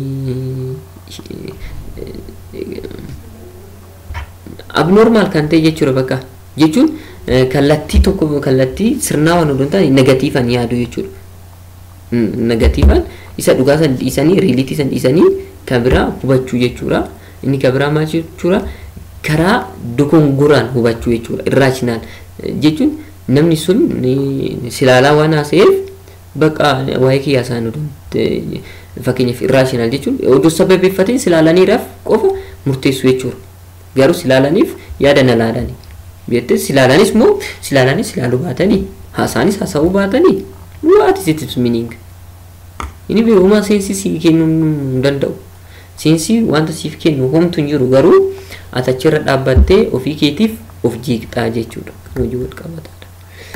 abnormaal kan ta'e jechuudha bakka jechuun kallattii tokko kallattii sirnaa waan odoon ta'an negatiifan yaadu jechuudha. Negatiifan isa dhugaa san dhiisanii riilitii san dhiisanii kan biraa hubachuu jechuudha. Inni kan biraa maal jechuudha karaa dogongoraan hubachuu jechuudha. Irraashinaal jechuun namni sun silaalaa waan haasa'eef bakka waa'ee kiyyaa isaan odoon fakkeenyaaf irraashinaal jechuun oduu sababeeffateen silaalaniidhaaf qofa murteessu jechuudha. Garuu silaalaniif yaada na laalanii. beekte silaalanis moo silaalanis silaaluu baatanii haasaanis haasa'uu baatanii what is its meaning inni beekumaa seensi si kennuu hin danda'u seensi wanta siif kennu homtu hin jiru garuu ati achirra dhaabbattee ofii keetiif of jiiqxaa jechuudha kan hojii wal qabataadha.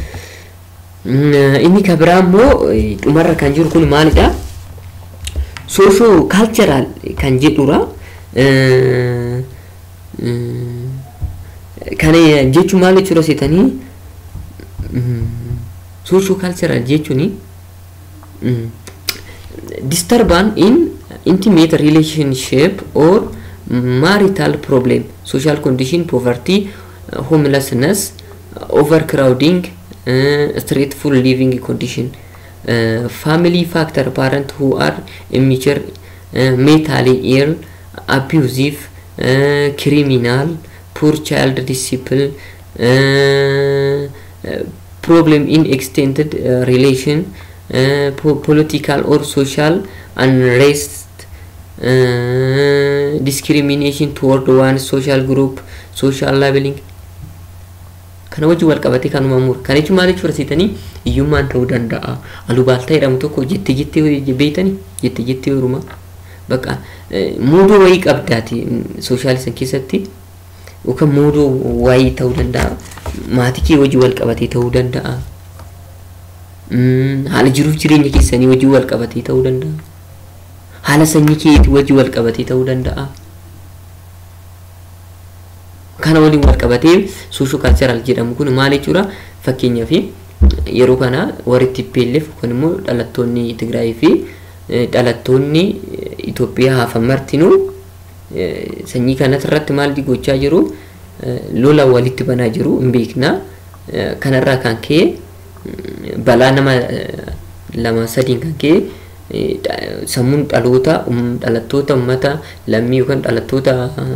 Inni kan biraa immoo dhumarra kan jiru kun maalidha? Soosho kaalcharaal kan jedhudha. kana jechuun maal jechuudha seetanii soosho kaalcharal jechuun disturbance in intimate relationship or marital problem social condition poverty homelessness overcrowding uh, stressful living condition uh, family factor parent who are immature uh, mentally ill abusive uh, criminal poor child discipline, uh, uh, problem in extended uh, relation, uh, po political or social unrest, uh, discrimination toward one social group, social labeling. kana wajji wal qabatee kanuma mura kana jechuun maal jechuudha seetanii hiyyummaan ta'uu danda'a alubaaltaa jedhamu tokko jettee jettee beeytanii jettee jettee yorumaa bakka muudoo wayii qabdaati sooshaalisan keessatti yookaan muudoo waayii ta'uu danda'a maatii kee wajji wal qabatee ta'uu danda'a haala jiruuf jireenya keessanii wajji wal qabatee ta'uu danda'a haala sanyii keetii wajji wal qabatee ta'uu danda'a kana waliin wal qabatee soosho kaalcharaal jedhamu kun maal jechuudha fakkeenyaaf yeroo kana warri TPLF yookaan immoo dhalattoonni Tigraay fi dhalattoonni Itoophiyaa hafan martinuu sanyii kanas irratti maal gochaa jiru lola walitti banaa jiru hin beekna kanarraa kan ka'e balaa nama lama sadiin kan ka'e sammuun dhaloota dhalattoota uummata lammii yookaan dhalattoota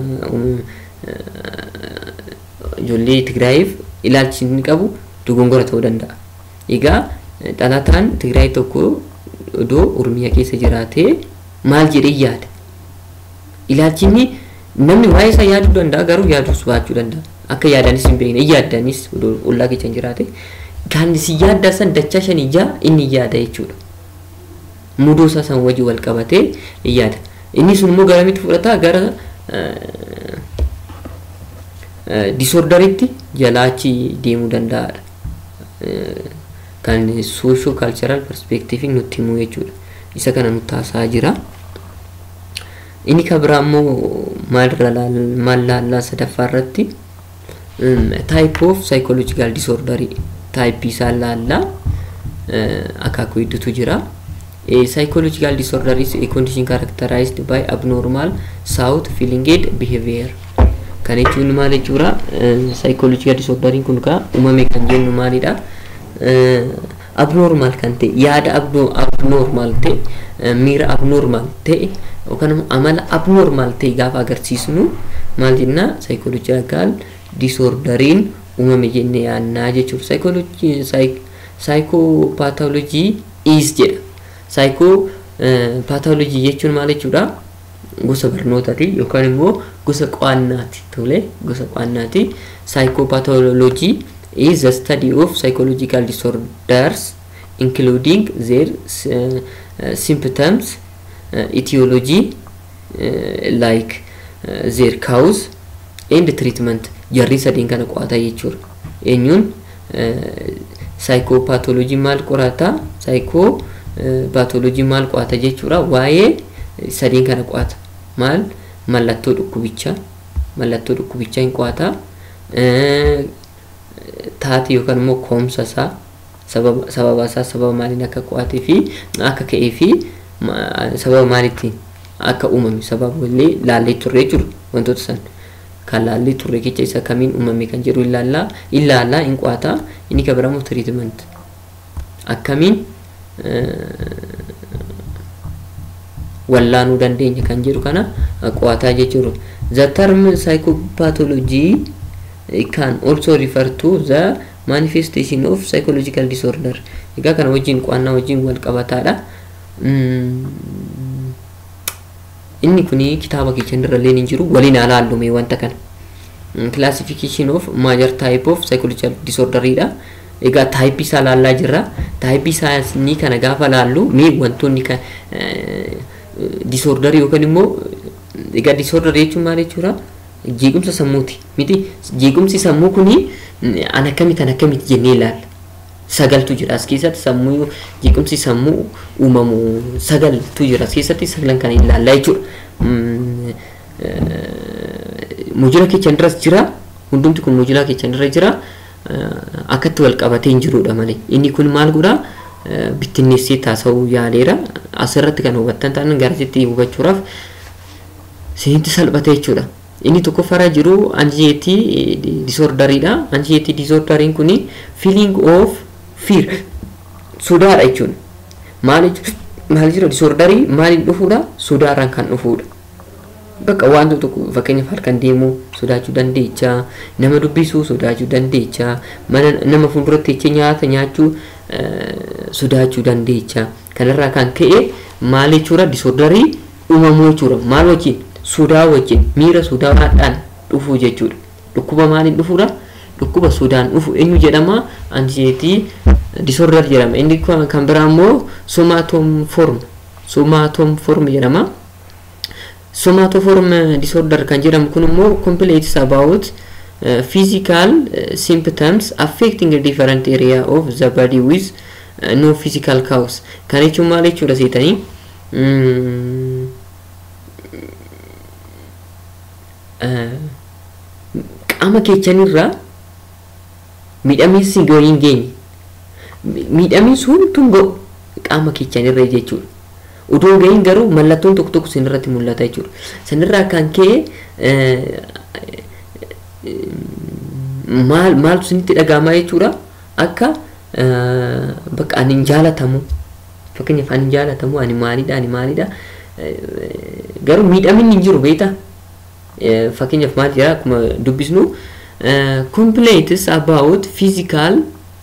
ijoollee Tigraayiif ilaalchi inni qabu dogongora ta'uu danda'a. Egaa dhalataan Tigraay tokko odoo Oromiyaa keessa jiraatee maal jedhee yaada? Ilaalchi inni namni waa'ee isaa yaaduu danda'a garuu yaaduus baachuu danda'a. Akka yaadanis hin beekne yaadanis odoo ollaa keessa hin jiraate kan si yaaddaa san dachaa shan ijaa inni yaada jechuudha. Mudoo isaa san wajji wal qabatee yaada. Inni sun immoo garamitti fudhata gara disoordaritti jalaachi deemuu danda'aadha. Kan soosho kaalcharal perspeektiivii nutti himuu jechuudha. Isa kana nutti haasaa jira. Inni kan biraa immoo maalirra maal laallaa sadaffaa irratti type of psychological disorder type isaa laallaa akaakuu hedduutu jira. A psychological disorder is a condition characterized by abnormal thought, feeling and behavior. Kan jechuun maal jechuudha? Psychological disorderiin kun kaa uumame kan jennu maalidha? Abnormal kan ta'e, yaada abnormal ta'e, miira abnormal ta'e yookaan amala abnormal ta'e gaafa agarsiisnu maal jenna? Psychological disorderiin uumame jennee yaannaa jechuudha. Psychopathology is jedha. Saayikoo paatolojii jechuun maal jechuudha? Gosa barnootaati yookaan immoo gosa qo'annaati. Tole gosa qo'annaati. Saayikoo paatolojii is the study of psychological disorders including their uh, symptoms, uh, etiology, uh, like uh, their cause and treatment. Jarri sadiin kana qo'ata jechuudha. Eenyuun saayikoopaatolojii maal qorata? Saayikoo paatolojii maal qo'ata jechuudha waa'ee sadiin kana qo'ata maal mallattoo dhukkubichaa mallattoo dhukkubichaa hin qo'ata taati yookaan immoo koomsa isaa sababa isaa sababa maaliin akka qo'atee fi akka ka'ee fi sababa maalittiin akka uumame sababa illee laallee turre jechuudha wantoota san kan laallee turre keessa isa kamiin uumame kan jedhu ilaallaa ilaallaa hin qo'ata inni kan biraammoo tiriitiment akkamiin wallaanuu dandeenya kan jedhu kana qo'ataa jechuudha. The term psychopathology can also refer to the manifestation of psychological disorder. Egaa kana wajjin qo'annaa wajjin wal qabataadha. Inni kuni kitaaba keenya irra illee hin jiru waliin alaallume wanta kana. Classification of major type of psychological disorderidha. egaa taayippii isaa laallaa jirra taayippii isaa ni kana gaafa laallu mee wantoonni kan disoordarii yookaan immoo egaa disoordarii jechuun maal jechuudha jeequmsa sammuuti miti jeequmsi sammuu kuni an akkamitti an akkamitti jennee ilaalla sagaltu jira as keessatti sammuu jeequmsi sammuu uumamu sagaltu jira as keessatti sagalan kan ilaallaa jechuudha mujira keechan irras jira hundumti kun mujira keechan irra jira akkatti wal qabatee hin jirudha malee inni kun maal godhaa bittinneessee taasisuu yaaleera asirratti kan hubattan ta'an garasitti hubachuudhaaf sinitti salphate jechuudha. Inni tokkoffaarra jiru anxiety disorderiidha. Anxiety disorderiin kun feeling of fear sodaadha jechuudha. Maal maal jira disorderii maaliin dhufuudha? Sodaarraan kan dhufuudha. bakka wantoota tokko fakkeenyaaf halkan deemuu sodaachuu dandeecha nama dubbisuu sodaachuu dandeecha mana nama fuulduratti jecha nyaata nyaachuu sodaachuu dandeecha kanarraa kan ka'e maal jechuudha disorderii uumamuu jechuudha maal wajjin sodaa wajjin miira sodaadhaan dhufuu jechuudha dhukkuba maaliin dhufuudha dhukkuba sodaan dhufu eenyu jedhama anxiety disorder jedhama inni kan biraa immoo somatom form somatom form jedhama. somatoform disorder kan jedhamu kun immoo complains about uh, physical uh, symptoms affecting a different area of the body with uh, no physical cause kan jechuun maal jechuudha seetanii qaama keechanirraa midhameessi hin geenye miidhamni sun tun ga'u qaama keechaan irra jechuudha. Utuu gahin garuu mallattoon tokko tokko sinirratti mul'ata jechuudha. Sanirraa kan ka'e maal maaltu sinitti dhaga'amaa jechuudha akka bakka ani hin jaalatamu fakkeenyaaf ani hin jaalatamu ani maalidha ani maalidha garuu miidhamni hin jiru beektaa fakkeenyaaf maal jira akkuma dubbisnu complaints about physical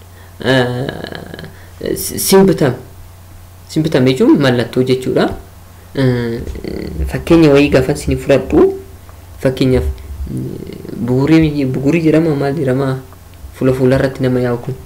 symptom symptom jechuun mallattoo jechuudha fakkeenya wayii gaafa isin fudhadhu fakkeenyaaf bugurii bugurii jedhama maal jedhama fuula fuula irratti nama yaa'u kun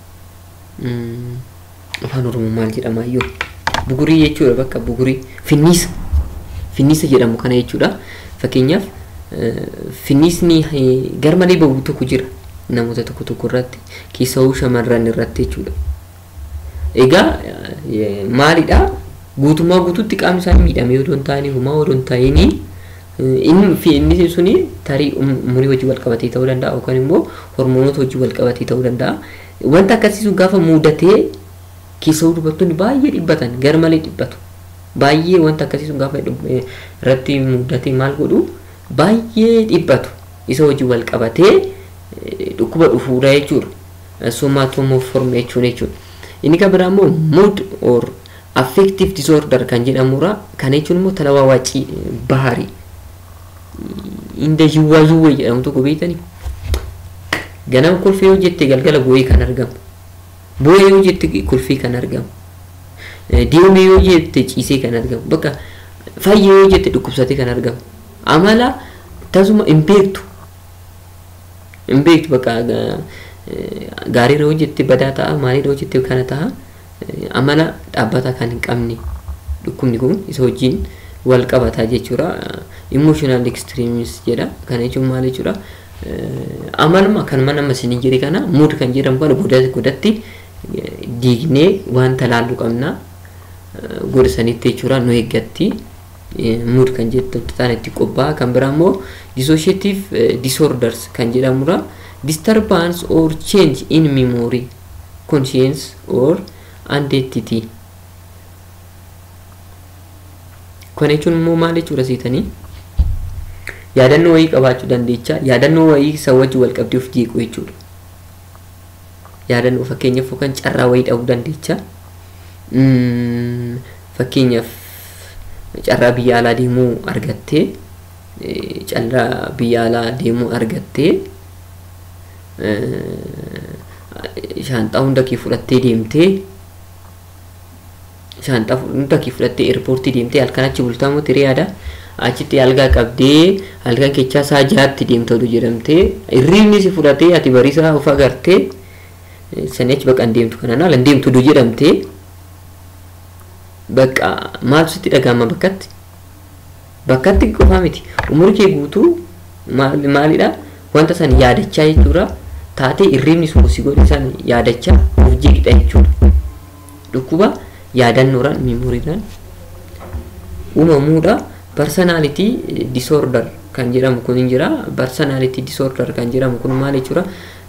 afaan oromoo maal jedhama iyyuu bugurii jechuudha bakka bugurii finniisa finniisa jedhamu kana jechuudha fakkeenyaaf finniisni garmalee bahu tokko jira namoota tokko tokko irratti keessawuu shamarran irratti jechuudha egaa maalidha guutummaa guutuutti qaamni isaanii miidhamee odoo hin taane humaa odoo hin taa'inii inni suni tarii umurii wajjin wal qabatee ta'uu danda'a yookaan immoo hormoonota wajjin wal qabatee ta'uu danda'a. Wanta akkasii sun gaafa mudatee keessawuu dubartoonni baay'ee dhibbatan garmalee dhibbatu. Baay'ee wanta akkasii sun gaafa irratti mudatee maal godhu baay'ee dhibbatu. Isa wajjin wal qabatee dhukkuba dhufuudha jechuudha. Somatomoform jechuun jechuudha. Inni kan biraa immoo mood or affective disorder kan jedhamudha. Kana jechuun immoo talawaawacii baharii. inda yuwaa yuwee jedhamu tokko beektanii ganama kolfee yoo jette galgala boo'ee kan argamu boo'ee yoo jette kolfee kan argamu deemee yoo jette ciisee kan argamu bakka fayyee yoo jette dhukkubsatee kan argamu amala tasuma hin beektu hin beektu bakka gaariirra yoo jette badaa ta'a maaliirra yoo jette kana ta'a amala dhaabbata kan hin qabne dhukkubni kun isa wajjin wal qabataa jechuudha. Emotional extremis jedha. Kana jechuun maal jechuudha? Amaluma kan mana masinii jire kana mood kan jedhamu kana godatti diignee wanta laallu qabna. Goda sanitti jechuudha nu eeggatti. Mood kan jettu taane itti qophaa'a. Kan biraa immoo dissociative disorders kan jedhamudha. Disturbance or change in memory, conscience or identity. Kana jechuun immoo maal jechuudha seetanii yaadannoo wayii qabaachuu dandeecha yaadannoo wayii isa wajji wal qabdee of jeequ jechuudha. Yaadannoo fakkeenyaaf yookaan carraa wayii dhabuu dandeecha. Fakkeenyaaf carraa biyya alaa deemuu argattee carraa biyya alaa deemuu argattee shaanxaa hunda kee fudhattee deemtee shaanxaa hunda kee fudhattee eerpoortii deemtee halkan achi bultaa moo tiree yaada achitti algaa qabdee halkan keechaa isaa jaatti deemta oduu jedhamtee hirriibni si fudhatee ati bariisaa of agartee sanii achi bakka hin deemtu kanaan ala hin deemtu oduu jedhamtee bakka maaltu sitti dhagahama bakkatti bakkatti qofaa miti umurii kee guutuu maalidha wanta san yaadachaa jechuudha taatee hirriibni sun si godhe san yaadachaa of jeeqidha jechuudha dhukkuba yaadannoodhaan miimooriidhaan uumamuudha personality disorder kan jedhamu kun hin jira personality disorder kan jedhamu kun maal jechuudha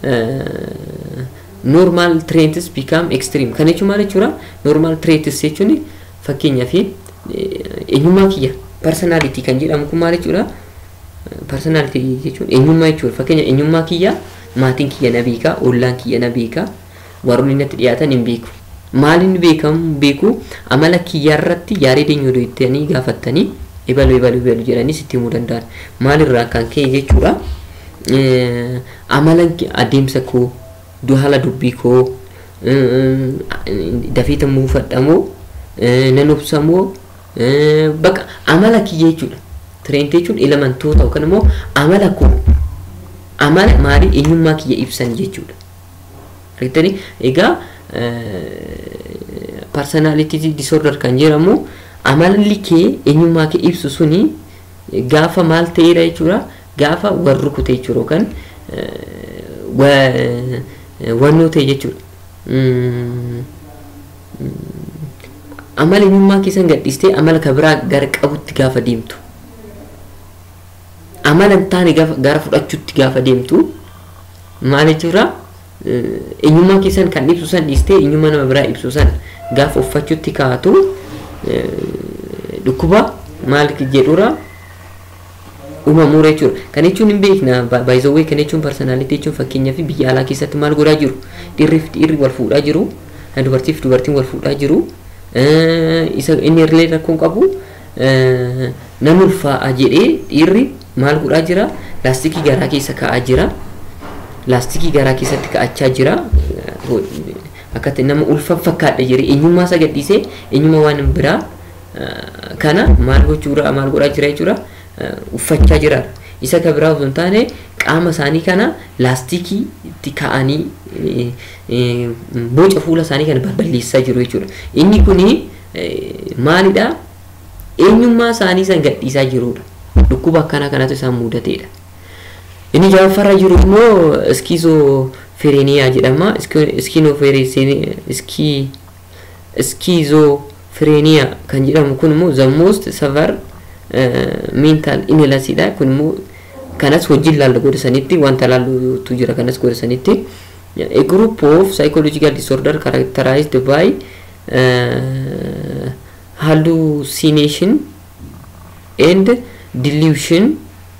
normal traits become extreme kan jechuun maal jechuudha normal traits jechuun fakkeenyaaf eenyummaa kiyya personality kan jedhamu kun maal jechuudha personality jechuun eenyummaa jechuudha fakkeenya eenyummaa kiyya maatiin kiyya na beeka ollaan kiyya na beeka warroonni natti dhiyaatan hin beeku maaliin beekamu beeku amala kiyyaarratti yaadee deenyoo doyettanii gaafattanii ebalu ebalu ebalu jedhanii sitti himuu danda'an maalirraa kan ka'e jechuudha amala adeemsa koo haala dubbii koo dafeeta muufadhamoo nan obsamoo bakka amala kiyya jechuudha tireentee jechuun elementoota yookaan immoo amala koo amala maalii eenyummaa kiyya ibsan jechuudha argitanii egaa personality disorder kan jedhamu amalli kee eenyummaa kee ibsu suni gaafa maal ta'eedha jechuudha gaafa wal rukute jechuudha yookaan wannoo ta'e jechuudha. Amala eenyummaa keessan gadhiistee amala ka biraa gara qabutti gaafa deemtu. Amala hin taane gara fudhachuutti gaafa deemtu maal jechuudha eenyummaa keessan kan ibsu san dhiistee eenyummaa nama biraa ibsu san gaafa uffachuutti kaatu dhukkuba maal jedhura uumamuura jechuudha. Kan jechuun hin beekna baay'izawwee kan jechuun parsonaalitii jechuun fakkeenyaaf biyya alaa keessatti maal godhaa jiru dhiirriif dhiirri wal fuudhaa jiru dubartiif dubartiin wal fuudhaa jiru isa inni illee rakkoon qabu nama ulfaa'a jedhee dhiirri maal godhaa jira laastikii garaa keessa kaa'aa jira laastikii garaa keessatti kaa'achaa jira akkatti nama ulfa fakkaadha jedhee eenyummaa isa gadhiisee eenyummaa waan biraa kana maal gochuudha maal godhaa jira jechuudha uffachaa jira isa ka biraa osoo hin taane qaama isaanii kana laastikii itti kaa'anii boca fuula isaanii kana balballeessaa jiru jechuudha inni kuni maalidha eenyummaa isaanii san gadhiisaa jirudha dhukkuba akkana kanatu isaan mudateedha inni jaffarra jiru immoo iskiizofireniyaa jedhama iskiizofireniyaa kan jedhamu kun immoo the most severe mental illness dha kun immoo kanas wajjin laalla godhasanitti wanta laallutu jira kanas godhasanitti a group of psychological disorder characterized by uh, hallucination and delusion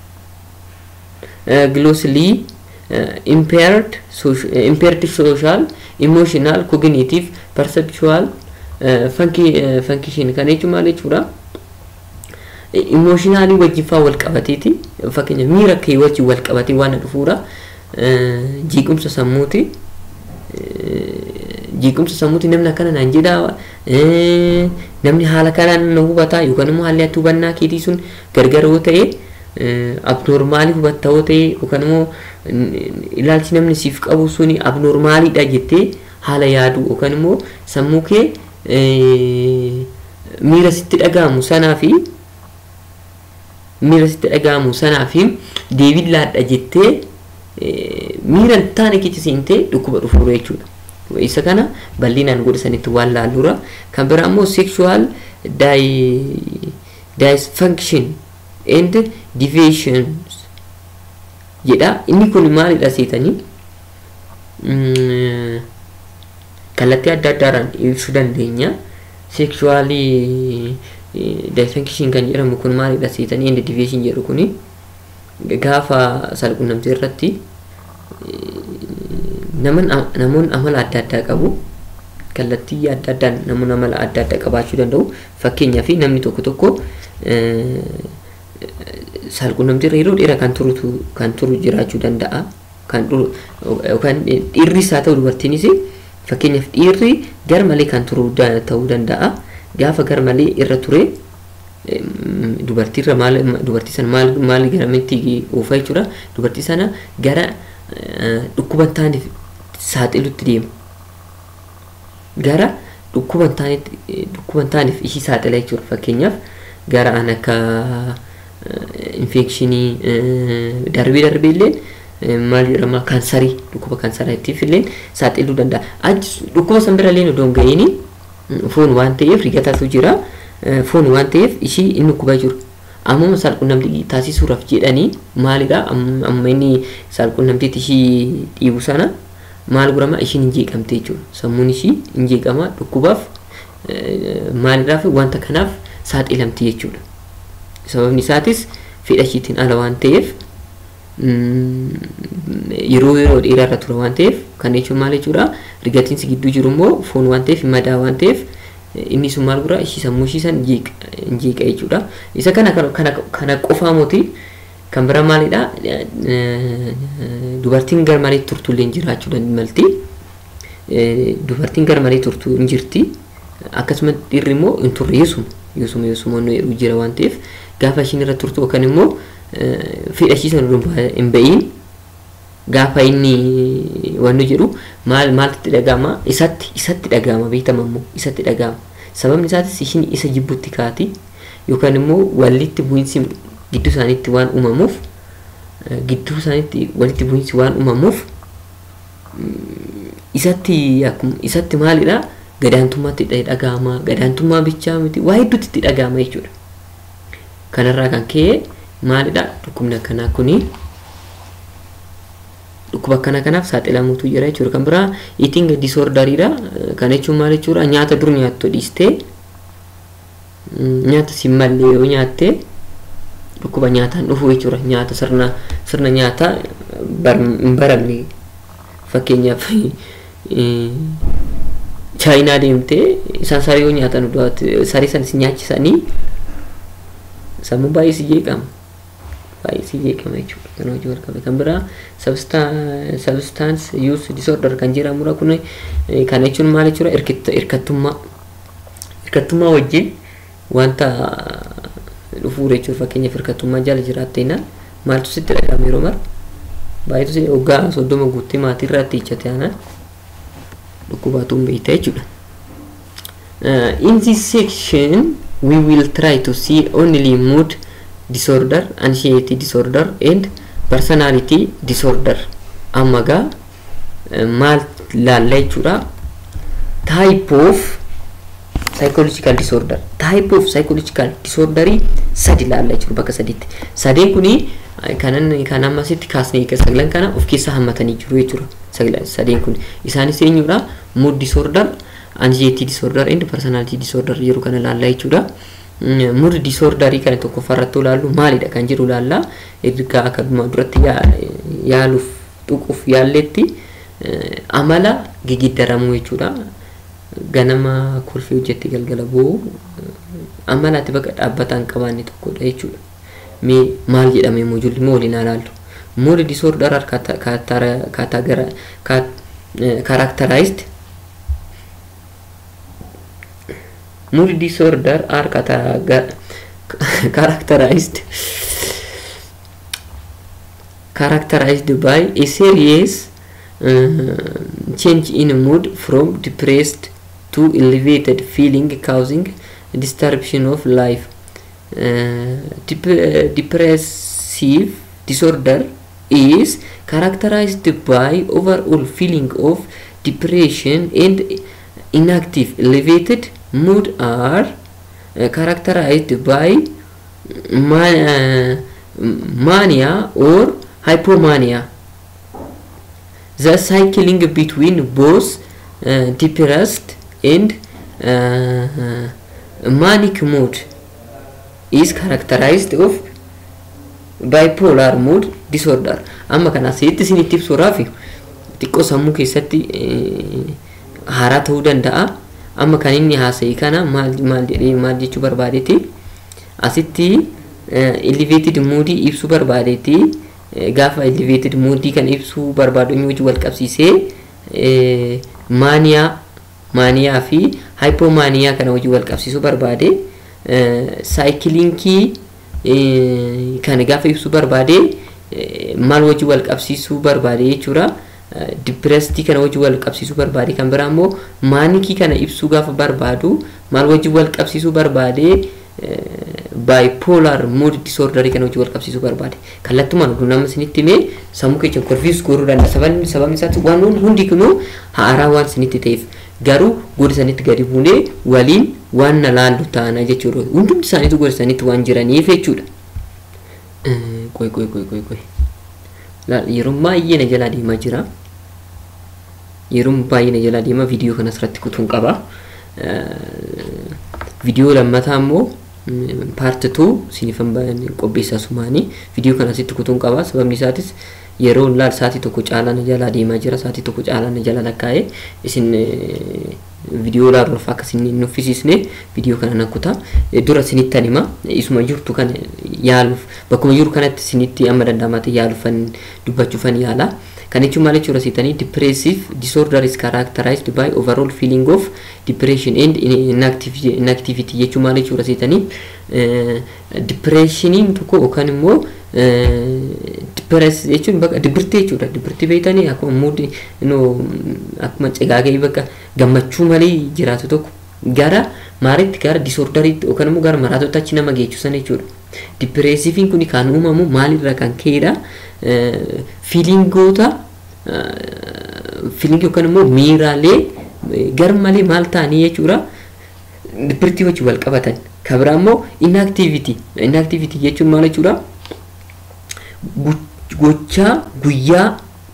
uh, grossly uh, impaired social, uh, impaired social emotional cognitive perceptual uh, funky, uh, function kan jechuun maal jechuudha emotionaalii wajjin faa wal qabateeti fakkeenya miira kee wajjin wal qabatee waan dhufuudha jiiqumsa sammuuti jiiqumsa sammuuti namni akkana naan jedhaa namni haala kanaan na hubataa yookaan immoo haalli ati hubannaa keetii sun gargar yoo ta'e abnoormaalii hubatta yoo ta'e yookaan immoo ilaalchi namni siif qabu suni abnoormaaliidha jettee haala yaadu yookaan immoo sammuu kee miira sitti dhaga'amu sanaa fi miira sitti dhaga'amu sanaa fi deebii laadha jettee miira hin taane keessa seentee dhukkuba dhufuura jechuudha. Isa kana bal'inaan godhasanitti waan laalluura. Kan biraa immoo sexual dysfunction and deviations jedha. Inni kun maalidha seetanii? Kallattii adda addaadhaan ibsuu dandeenya. Sexually dysfunction kan jedhamu kun maalidha seetanii? And deviation jedhu kuni gaafa salqunnamtii irratti namoonni amala adda addaa qabu kallattii adda addaan namoonni amala adda addaa qabaachuu danda'u fakkeenyaaf namni tokko tokko salqunnamtii irra yeroo dheeraa kan turutu kan turu jiraachuu danda'a kan yookaan dhiirris haa ta'u dubartiinis fakkeenyaaf dhiirri gar malee kan turu ta'uu danda'a gaafa gar malee irra ture dubartiirra maal dubartii sana maal maal garamitti oofaa jechuudha dubartii sana gara dhukkuba hin taaneef saaxilutti deema gara dhukkuba hin taaneef dhukkuba hin taaneef ishii saaxila jechuudha fakkeenyaaf gara an akka infekshinii darbee darbee illee maal jedhama kaansarii dhukkuba kaansaraatiif illee saaxiluu danda'a dhukkuba san bira illee odoo hin ga'iini foon waan ta'eef rigataatu jira. foon waan ta'eef ishii inni dhukkuba jiru ammuma saalqunnamtii taasisuudhaaf jedhanii maalidha amma inni saalqunnamtiitti ishii dhiibu sana maal godhama ishiin hin jeeqamte jechuudha sammuun ishii hin jeeqama dhukkubaaf maalidhaaf wanta kanaaf saaxilamti jechuudha sababni isaatis fedha ishiitiin ala waan ta'eef yeroo yeroo dheeraa irra ture waan ta'eef kan jechuun maal jechuudha rigatiinsi gidduu jiru immoo foon waan ta'eef madaa waan ta'eef inni sun maal godha ishii sammuu ishii san hin jeeqa jechuudha isa kana kana kana qofaa moti kan bira maalidha dubartiin gar malee turtullee jiraachuu dandeessi dubartiin gar malee turtu hin jirti akkasuma dhiirri immoo hin turre yeesuma yeesuma yeesuma nu jira waan ta'eef gaafa ishiin irra turtu yookaan immoo fedha ishii sana hin ba'iin gaafa inni wannu jedhu maal maaltti dhaga'ama isatti isatti dhaga'ama beekama immoo isatti dhaga'ama sababni isaatis ishiin isa jibbutti kaati yookaan immoo walitti bu'iinsi gidduu isaaniitti waan uumamuuf gidduu isaaniitti walitti bu'iinsi waan uumamuuf isatti akkuma isatti maalidha gadaantummaatti dhaga'ama gadaantummaa bichaa miti waa hedduutti itti dhaga'ama jechuudha kanarraa kan ka'e maalidha dhukkubni akkanaa kuni dhukkuba akkana kanaaf saaxilamuutu jira jechuudha kan biraa eating disorderiidha kana jechuun maal jechuudha nyaata dur nyaattu dhiistee nyaata si mallee yoo nyaattee dhukkuba nyaataan dhufu jechuudha nyaata sirna sirna nyaataa hin baramne fakkeenyaaf chaayinaa deemtee isaan sarii yoo nyaatan sarii san si nyaachisanii sammuu baay'ee si jeeqama baay'ee si jeeqama jechuudha kan hojii wal qabe kan biraa substance use disorder kan jedhamudha kun kana jechuun maal jechuudha hirkattummaa hirkattummaa wajjin wanta dhufuu jechuudha fakkeenyaaf hirkattummaa jala jiraatteenaan maaltu sitti dhagahama yeroo mara baay'eetu si waggaa soddoma guuttee maatii irratti hiichate aanaan dhukkubaatu hin beekta jechuudha. In this section we will try to see only mood disorder, anxiety disorder and personality disorder. Amma gaa maal laalla jechuudha. Type of psychological disorder. Type of psychological disorderii sadi laalla jechuudha bakka sadiitti. Sadeen kuni kanan kan ammasitti kaasnee sagalan kana of keessaa hammatanii jiru jechuudha. Sadeen kun isaanis eenyudha? Mood disorder, anxiety disorder and personality disorder yeroo kana laalla jechuudha. Mood disorderii kana tokkoffaa irratti ilaallu maalidha kan jiru laalla. Erga akka duratti yaaluuf tuquuf yaalletti amala gigiddaramuu jechuudha. Ganama kolfii hojjetti galgala boo'u amalaatti bakka dhaabbataa hin qabaanne tokkodha jechuudha. Mee maal jedhame immoo ijoollee immoo waliin ilaallu. Mood disorder are characterized mood disorder are characterized characterized by a serious uh, change in mood from depressed to elevated feeling causing disruption of life uh, dep depressive disorder is characterized by overall feeling of depression and inactive elevated mood are uh, characterized by man, uh, mania or hypomania the cycling between both uh, depressed and uh, manic mood is characterized of bipolar mood disorder amma kana asitti isinitti ibsuudhaaf xiqqoo sammuu keessatti haaraa ta'uu danda'a amma kan inni haasa'e kana maal maal jedhee maal jechuu barbaadeeti asitti elevated moodii ibsuu barbaadeeti gaafa elevated moodii kan ibsuu barbaadu inni wajji wal qabsiisee maaniyaa maaniyaa fi hypomaaniyaa kana wajji wal qabsiisuu barbaade saayikiliinkii kan gaafa ibsuu barbaade maal wajji wal qabsiisuu barbaade jechuudha. Dipireestii kana wajji wal qabsiisuu barbaade kan biraa immoo maanikii kana ibsuu gaafa barbaadu maal wajji wal qabsiisuu barbaade baayipoolaar mood disoordarii kana wajji wal qabsiisuu barbaade. Kallattumaan oduu nama isinitti himee sammuu keenya korfiis gooruu danda'a. Sababni sababni isaatti waan hundi kunuu haaraa waan isinitti ta'eef garuu goda sanitti gadi buunee waliin waan na laallu taana jechuudha. Hundumti isaaniitu goda sanitti waan jiraniif jechuudha. Qoy qoy qoy qoy qoy. Yeroo baay'ee na jalaa deemaa jira. Yeroo baay'ee na jalaa deema viidiyoo kanas irratti kutuun qaba. Viidiyoo lammataa immoo paarti tuu sinifan qopheessaa sumaanii viidiyoo kanas itti kutuun qaba. Sababni isaatis yeroo laal sa'aatii tokko caalaa na jalaa deemaa jira. Sa'aatii tokko caalaa na jala lakkaa'ee isin viidiyoo laaluuf akka isin hin uffisiisne viidiyoo kana nan kutaa. Dura isinittan hima. Isuma jirtu kana yaaluuf bakkuma jiru kanatti isinitti amma danda'amate yaaluufan dubbachuufan yaala. Kan jechuun maal jechuudha seetanii depressive disorder is characterized by overall feeling of depression and inactivity jechuun maal jechuudha seetanii depressioniin tokko yookaan immoo depress jechuun bakka dibirtii jechuudha dibirtii beektanii akkuma muudi akkuma cigaagee bakka gammachuu malee jiraatu tokko gara maalitti gara disoordariitti yookaan immoo gara maraatoota achi nama geechisan jechuudha. Dipireesiifiin kun kan uumamu maalirraa kan ka'edha. Fiilingoota fiilingii yookaan immoo miiraalee gar malee maal ta'anii jechuudha. Dibirtii wajjin wal qabatan. Kan biraa immoo inactivity. Inactivity jechuun maal jechuudha? Gochaa guyyaa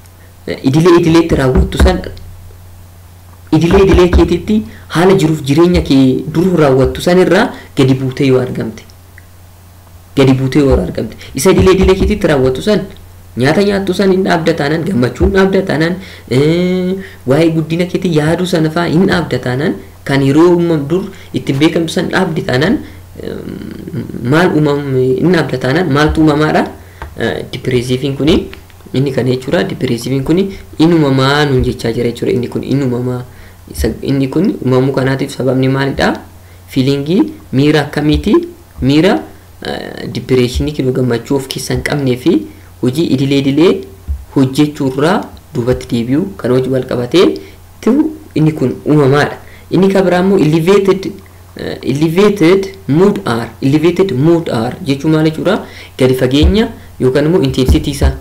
idilee idileetti raawwattu san idilee idilee keetitti haala jiruuf jireenya kee duruu raawwattu san irraa gadi buutee yoo argamte gadi buutee yoo argamte isa idilee idilee keetitti raawwattu san nyaata nyaattu san hin dhaabda taanaan gammachuu hin dhaabda taanaan waa'ee guddina keetii yaaduu sana fa'aa hin dhaabda taanaan kan yeroo uumam dur ittiin beekamtu san dhaabdi taanaan maal uumam hin dhaabda taanaan maaltu uumamaadha dipireesiifiin kuni inni kana jechuudha dipireesiifiin kuni inumamaa nuun jechaa jira jechuudha inni kun inumamaa inni kun uumamuu kanaatiif sababni maalidha fiilingii miira akkamiiti miira dipireeshinii kinu gammachuu of keessaa hin qabnee fi hojii idilee idilee hojjechuurraa duubatti deebi'u kan hojii wal qabatee inni kun uumamaadha inni kan biraa immoo elevated elevated mood r elevated mood r jechuun maal jechuudha gadi fageenya yookaan immoo intensity isaa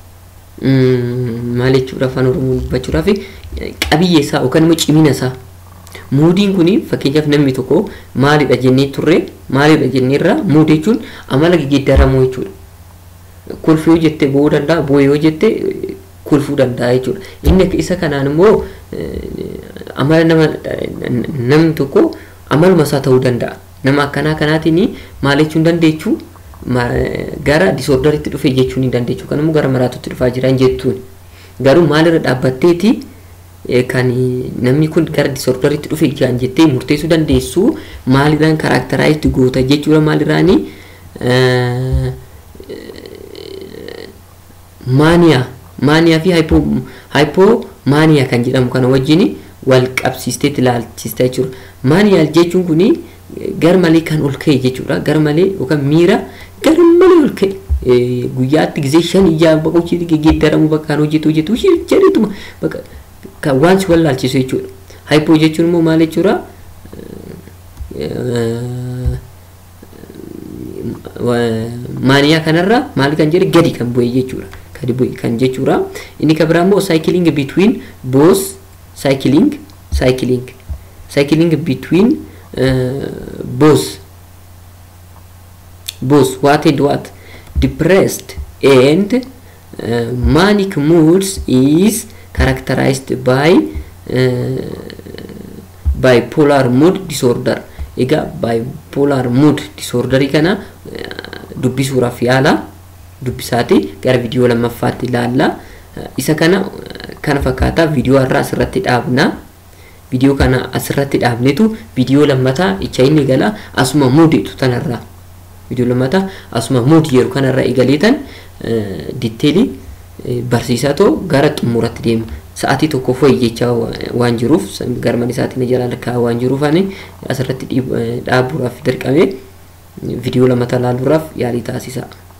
maal jechuudha afaan oromoo dubbachuudhaaf qabiyyee isaa yookaan immoo cimina isaa muudiin kun fakkeenyaaf namni tokko maalidha jennee turre maalidha jenneerra muud jechuun amala geeddaramuu jechuudha kolfii yoo jette bo'uu danda'a bo'ee yoo jette kolfuu danda'a jechuudha inni isa kanaan immoo amala nama namni tokko amaluma isaa ta'uu danda'a nama akkanaa kanaatiin maal jechuun dandeechuu gara disoordaritti dhufe jechuun hin dandeechu kan immoo gara maraatutti dhufaa jiran jettuun garuu maalirra dhaabbatteeti kan namni kun gara disoordaritti dhufe jiran jettee murteessuu dandeessu maalirraan karaakteraayitti goota jechuudha maalirraani maaniyaa maaniyaa fi haayipoo maaniyaa kan jedhamu kana wajjin wal qabsiistee ilaalchista jechuudha maaniyaa jechuun kuni gar malee kan ol ka'e jechuudha gar malee yookaan miira gar malee ol ka'e guyyaatti gisee shan ijaa bakka hojii geeddaramu bakka kan hojjetu hojjetu jedhetuma bakka kan waan si wallaalchisu jechuudha haayipoo jechuun immoo maal jechuudha maaniyaa kanarra maal kan jedhe gadi kan bu'e jechuudha gadi bu'e kan jechuudha inni kan biraa immoo cycling between both cycling cycling cycling between uh, both both what and what depressed and uh, manic moods is characterized by uh, bipolar mood disorder egaa bipolar mood disorderii kana dubbisuudhaaf yaala dubbisaati gara viidiyoo lammaffaatti ilaalla isa kana kana fakkaataa viidiyoo har'a asirratti dhaabna viidiyoo kana asirratti dhaabnetu viidiyoo lammataa icha inni gala asuma muuditu tanarraa viidiyoo lammataa asuma muudi yeroo kanarraa eegaleetan ditteelii barsiisaa too gara xumuratti deema sa'aatii tokko foyi jecha waan jiruuf garman isaatiin jala lakkaa waan jiruuf ani asirratti dhaabuudhaaf dirqame viidiyoo lammataa ilaaluudhaaf yaalii taasisa.